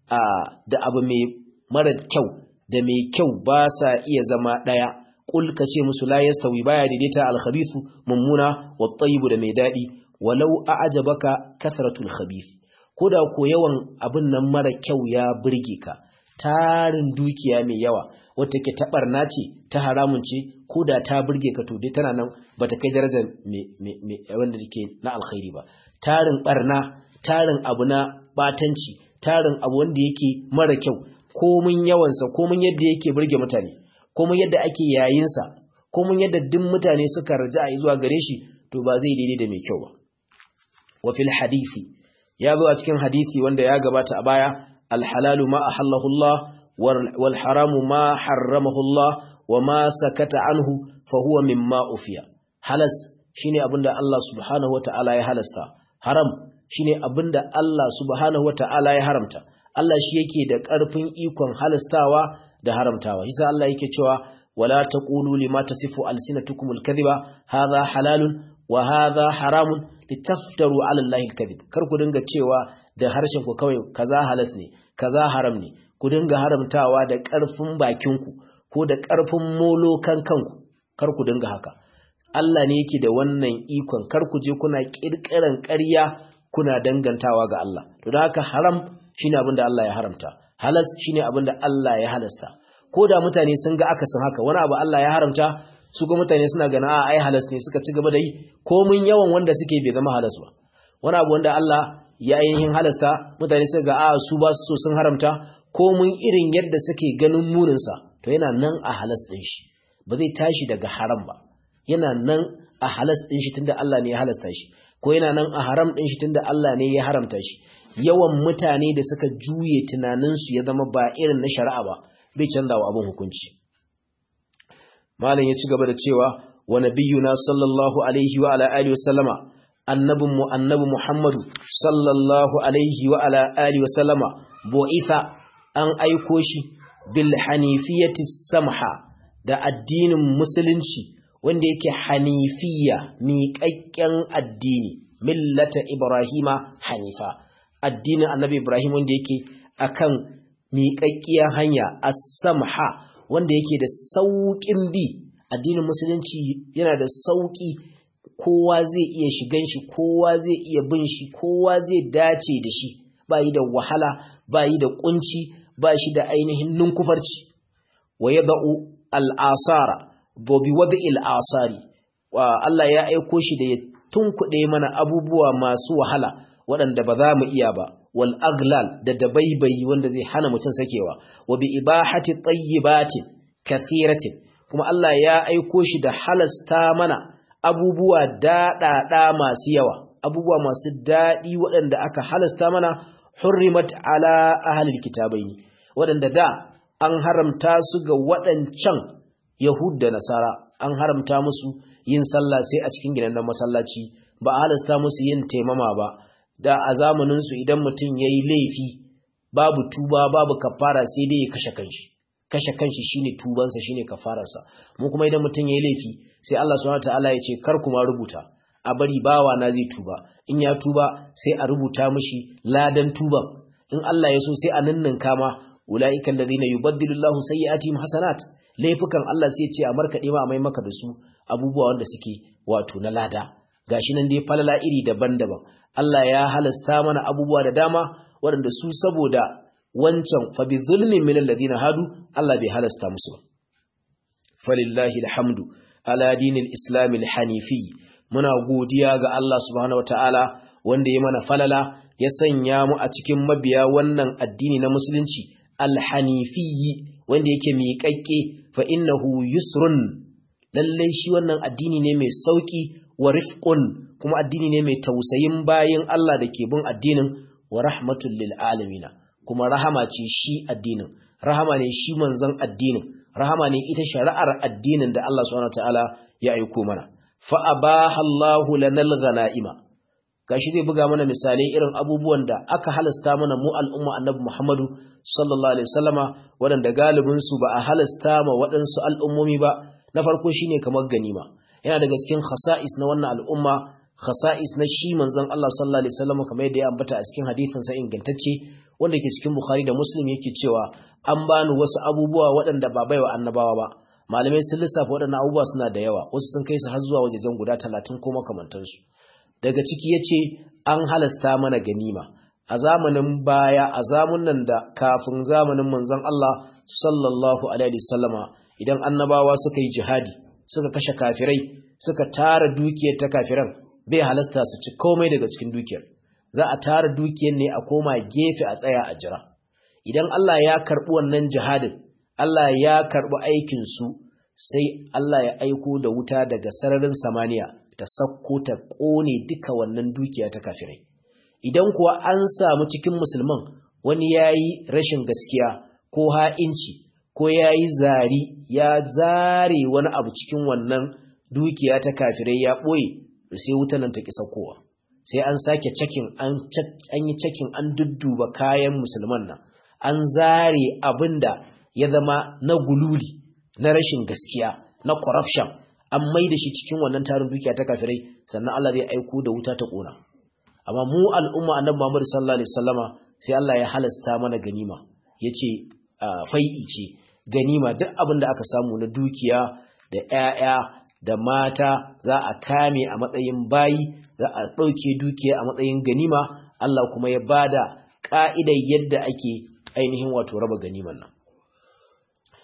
da abu mai mara kyau da mai kyau ba sa iya zama ɗaya ƙul ka ce musu la yastawi baya daidaita alkhabithu mummuna wa tayyibu da mai daɗi walau a'jabaka kasratul khabith ko da ko yawan abin nan mara kyau ya burge ka tarin dukiya mai yawa wata ke ta barna ce ta haramun ce ko da ta burge ka to dai tana nan bata kai darajar wanda take na alkhairi ba tarin barna tarin abu na batanci tarin abu wanda yake mara kyau komin yawansa komin yadda yake burge mutane komin yadda ake yayinsa komin yadda duk mutane suka raja a zuwa gare shi to ba zai daidai da mai kyau ba wa fil hadisi ya zo a cikin hadisi wanda ya gabata a baya alhalalu ma ahallahu Allah wal haramu ma harramahu Allah wa ma sakata anhu fa huwa mimma ufiya halas shine abinda Allah subhanahu wataala ya halasta haram shine abinda Allah subhanahu wataala ya haramta Allah shi yake da ƙarfin ikon halastawa da haramtawa shi Allah yake cewa wala taqulu lima tasifu alsinatukumul kadhiba hadha halalun wa hadha haramun litaftaru ala allahi alkadhib kar ku dinga cewa da harshen ku kawai kaza halas ne kaza haram ne ku dinga haramtawa da ƙarfin bakinku ko da ƙarfin molokan kanku kar ku dinga haka Allah ne yake da wannan ikon kar ku je kuna kirkiran ƙarya kuna dangantawa ga Allah to da haka haram shine abin da Allah ya haramta halas shine abin da Allah ya halasta ko da mutane sun ga akasin haka wani abu Allah ya haramta su kuma mutane suna gana a ai halas ne suka ci gaba da yi komin yawan wanda suke bai zama halas ba wani abu wanda Allah ya ainihin halasta mutane suka ga a su ba su so sun haramta komin irin yadda suke ganin muninsa to yana nan a halas ɗin shi ba zai tashi daga haram ba yana nan a halas ɗin shi tunda Allah ne ya halasta shi ko yana nan a haram ɗin shi tunda Allah ne ya haramta shi yawan mutane da suka juye tunaninsu ya zama ba irin na shari'a ba bai canza wa abin hukunci malam ya ci gaba da cewa wa nabiyuna sallallahu alaihi wa ala alihi wa sallama annabin mu annabi muhammadu sallallahu alaihi wa ala alihi wa sallama bu'itha an aiko shi bil hanifiyati samha da addinin musulunci wanda yake hanifiya miƙaƙƙen addini millata ibrahima hanifa addinin annabi ibrahim wanda yake akan miƙaƙƙiyar hanya as-samha wanda yake da sauƙin bi addinin musulunci yana da sauƙi kowa zai iya shigan shi kowa zai iya bin shi kowa zai dace da shi ba yi da wahala ba yi da kunci ba shi da ainihin ninkufarci wa yada'u al'asara bobi wada al'asari Allah ya aiko shi da ya tunkuɗe mana abubuwa masu wahala waɗanda ba za mu iya ba wal aglal da dabaibayi wanda zai hana mutum sakewa wa bi ibahati tayyibatin kathiratin kuma Allah ya aiko shi da halasta mana abubuwa daɗaɗa masu yawa abubuwa masu daɗi waɗanda aka halasta mana hurrimat ala ahlil kitabaini waɗanda da an haramta su ga waɗancan Yahud da Nasara an haramta musu yin sallah sai a cikin gidan masallaci ba a halasta musu yin taimama ba da a zamanin su idan mutum yayi laifi babu tuba babu kafara sai dai ya kashe kanshi kashe kanshi shine tubansa shine kafararsa mu kuma idan mutum yayi laifi sai Allah subhanahu wataala ya ce kar kuma rubuta a bari bawa na zai tuba in ya tuba sai a rubuta mishi ladan tuban in Allah ya so sai a ninninka ma ulaika alladhina yubaddilu Allahu sayyi'atihim hasanat laifukan Allah sai ya ce a markade ma mai maka da su abubuwa wanda suke wato na lada gashi nan dai falala iri daban-daban Allah ya halasta mana abubuwa da dama waɗanda su saboda wancan fa bi zulmin min alladhina hadu Allah bai halasta musu falillahi alhamdu ala dinil islam alhanifi muna godiya ga Allah subhanahu wataala wanda ya mana falala ya sanya mu a cikin mabiya wannan addini na musulunci alhanifi wanda yake miƙaƙƙe fa innahu yusrun lalle shi wannan addini ne mai sauki wa rifqun kuma addini ne mai tausayin bayin Allah da ke bin addinin wa rahmatul lil alamin kuma rahama ce shi addinin rahama ne shi manzon addinin rahama ne ita shari'ar addinin da Allah subhanahu wataala ya aiko mana fa abaha Allahu lanal ghanaima gashi zai buga mana misalai irin abubuwan da aka halasta mana mu al'umma annabi Muhammadu sallallahu alaihi wasallama waɗanda galibin su ba a halasta ma waɗansu al'ummomi ba na farko shine kamar ganima yana daga cikin khasa'is na wannan al'umma khasa'is na shi manzon Allah sallallahu alaihi wasallama kamar yadda ya ambata a cikin hadisin sa ingantacce wanda ke cikin Bukhari da Muslim yake cewa an bani wasu abubuwa waɗanda ba baiwa annabawa ba malamai sun lissafa waɗannan abubuwa suna da yawa wasu sun kai su har zuwa wajejen guda talatin ko makamantansu daga ciki ya ce an halasta mana ganima a zamanin baya a zamunan da kafin zamanin manzon Allah sallallahu alaihi wasallama idan annabawa suka yi jihadi suka kashe kafirai suka tara dukiyar ta kafiran bai halasta su ci komai daga cikin dukiyar za a tara dukiyar ne a koma gefe a tsaya a jira idan Allah ya karɓi wannan jihadin Allah ya karɓi aikinsu sai Allah ya aiko da wuta daga sararin samaniya ta sakko ta ƙone duka wannan dukiya ta kafirai idan kuwa an samu cikin musulman wani ya yi rashin gaskiya ko ha'inci ko ya yi zari ya zare wani abu cikin wannan dukiya ta kafirai ya ɓoye sai wutan nan ta ƙi saukowa sai an sake cakin an yi cakin an dudduba kayan musulman nan an zare abin da ya zama na gululi na rashin gaskiya na corruption an mai da shi cikin wannan tarin dukiya ta kafirai sannan Allah zai aiko da wuta ta kona amma mu al'umma annabi Muhammad sallallahu alaihi wasallama sai Allah ya halasta mana ganima yace fai'i ce ganima duk abin da aka samu na dukiya da ƴaƴa da mata za a kame a matsayin bayi za a ɗauke dukiya a matsayin ganima Allah kuma ya bada ka'idar yadda ake ainihin wato raba ganiman nan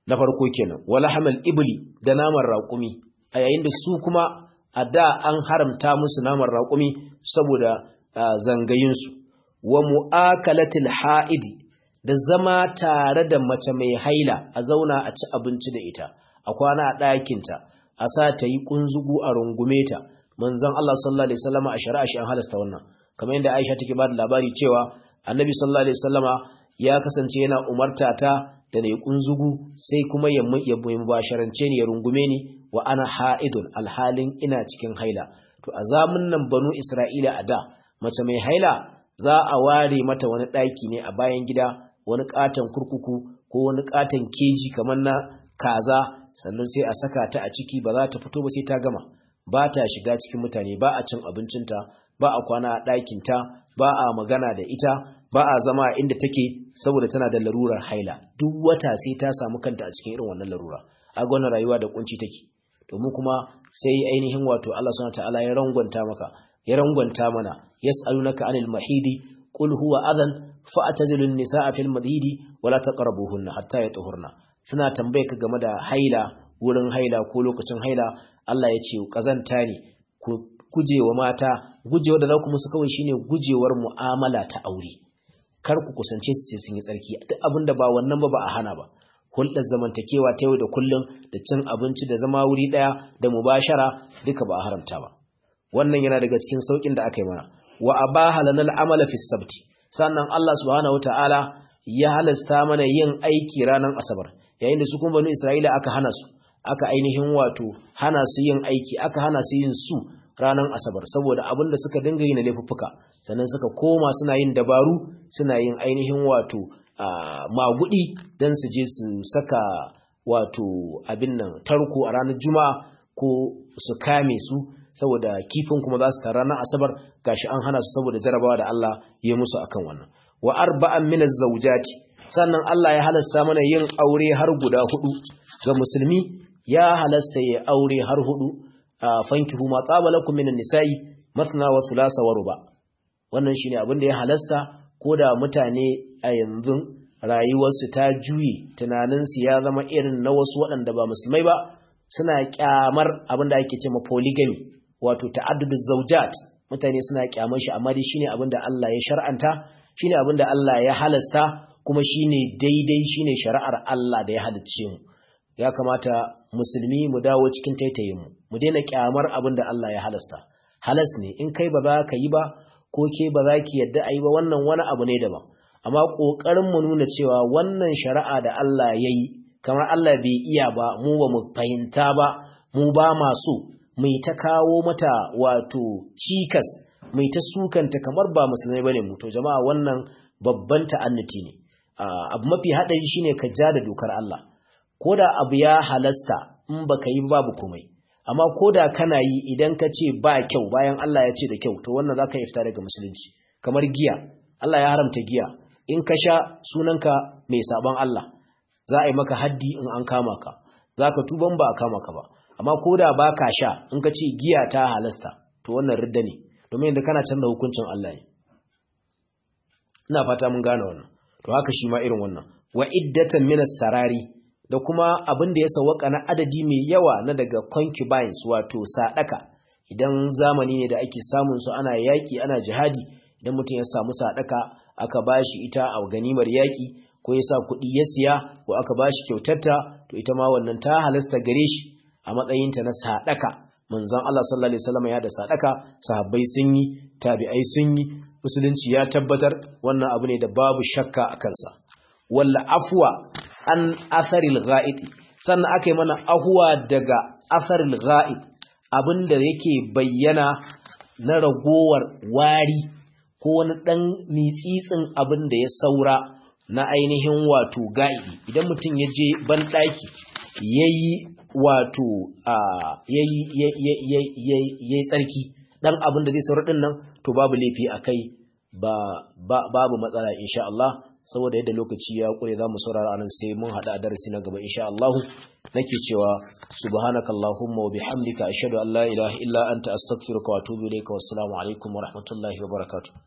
na farko kenan wala hamal ibli da naman raƙumi a yayin da su kuma a da an haramta musu naman raƙumi saboda zangayinsu wa mu'akalatil ha'idi da zama tare da mace mai haila a zauna a ci abinci da ita a kwana a ɗakinta a sa ta yi ƙunzugu a rungume ta manzon Allah sallallahu alaihi wasallam a shari'a shi an halasta wannan kamar yadda Aisha take ba da labari cewa Annabi sallallahu alaihi wasallama ya kasance yana umarta ta da nayi kunzugu sai kuma ya ya mubasharance ni ya rungume ni wa ana haidun alhalin ina cikin haila to a zamun nan banu Isra'ila a da mace mai haila za a ware mata wani daki ne a bayan gida wani katon kurkuku ko wani katon keji kamar na kaza sannan sai a saka ta a ciki ba za ta fito ba sai ta gama ba ta shiga cikin mutane ba a cin abincinta ba a kwana a ɗakinta ba a magana da ita ba a zama a inda take saboda tana da larurar haila duk wata sai ta samu kanta a cikin irin wannan larura a ga wannan rayuwa da kunci take domin kuma sai ainihin wato Allah subhanahu ta'ala ya rangwanta maka ya rangwanta mana yas'alunaka anil mahidi qul huwa adhan fa'tazilu an-nisaa fil mahidi wala taqrabuhunna hatta yatuhurna suna tambaye ka game da haila wurin haila ko lokacin haila Allah ya ce kazanta ne ku gujewa mata gujewa da za ku musu kawai shine gujewar mu'amala ta aure kar ku kusance su sai sun yi tsarki duk abin da ba wannan ba ba a hana ba hulɗar zamantakewa ta yau da kullum da cin abinci da zama wuri ɗaya da mubashara duka ba a haramta ba wannan yana daga cikin saukin da aka yi mana wa abaha lana al'amala fi sabti sannan Allah subhanahu wataala ya halasta mana yin aiki ranar asabar yayin da su kuma banu Isra'ila aka hana su aka ainihin wato hana su yin aiki aka hana su yin su ranar asabar saboda abin da suka dinga yi na laifuffuka sannan suka koma suna yin dabaru suna yin ainihin wato magudi don su je su saka wato abin nan tarko a ranar juma'a ko su kame su saboda kifin kuma za su ta ranar asabar gashi an hana su saboda jarabawa da Allah ya musu akan wannan wa arba'an min az-zawjati sannan Allah ya halasta mana yin aure har guda hudu ga musulmi ya halasta ya aure har hudu fankihu ma qabalakum minan nisa'i mathna wa thulatha wa ruba wannan shine abin da ya halasta koda mutane a yanzu rayuwarsu ta juye tunaninsu ya zama irin na wasu waɗanda ba musulmai ba suna kyamar abin da ake cewa polygamy wato ta'addudu zawjat mutane suna kyamar shi amma dai shine abin da Allah ya shar'anta shine abin da Allah ya halasta kuma shine daidai shine shari'ar Allah da ya halicce mu ya kamata musulmi mu dawo cikin taitayin mu mu daina kyamar abin da Allah ya halasta halas ne in kai ba za ka yi ba ko ke ba za ki yadda a yi ba wannan wani abu ne daban amma ƙoƙarin mu nuna cewa wannan shari'a da Allah ya yi kamar Allah bai iya ba mu ba mu fahimta ba mu ba masu mai ta kawo mata wato cikas mai ta sukanta kamar ba musulmai bane mu to jama'a wannan babban ta'annuti ne abu mafi haɗari shine ka ja da dokar Allah ko da abu ya halasta in baka yi babu komai amma ko da kana yi idan ka ce ba kyau bayan Allah ya ce da kyau to wannan zaka yi fita daga musulunci kamar giya Allah ya haramta giya in ka sha sunanka mai sabon Allah za a yi maka haddi in an kama ka zaka tuban ba a kama ka ba amma ko da ba ka sha in ka ce giya ta halasta to wannan ridda ne domin yadda kana canza hukuncin Allah ne ina fata mun gane wannan to haka shi ma irin wannan wa iddatan min sarari da kuma abin da ya sawaka na adadi mai yawa na daga concubines wato sadaka idan zamani ne da ake samun su ana yaki ana jihadi idan mutum ya samu sadaka aka bashi ita a ganimar yaki ko ya sa kuɗi ya siya ko aka bashi kyautarta to ita ma wannan ta halasta gare shi a matsayinta na sadaka manzon Allah sallallahu alaihi wasallam ya da sadaka sahabbai sun yi tabi'ai sun yi musulunci ya tabbatar wannan abu ne da babu shakka a kansa walla afwa an atharil ghaid sannan aka yi mana ahuwa daga atharil ghaid abinda yake bayyana na ragowar wari ko wani dan mitsitsin abin da ya saura na ainihin wato ga'idi idan mutum ya je ban daki yayi wato yayi yayi tsarki dan abin da zai saura din nan to babu laifi akai ba babu matsala insha Allah saboda yadda lokaci ya kure zamu saurara anan sai mun hada darasi na gaba insha Allah nake cewa subhanakallahumma wa bihamdika ashhadu an la ilaha illa anta astaghfiruka wa atubu ilayka wassalamu alaikum wa rahmatullahi wa barakatuh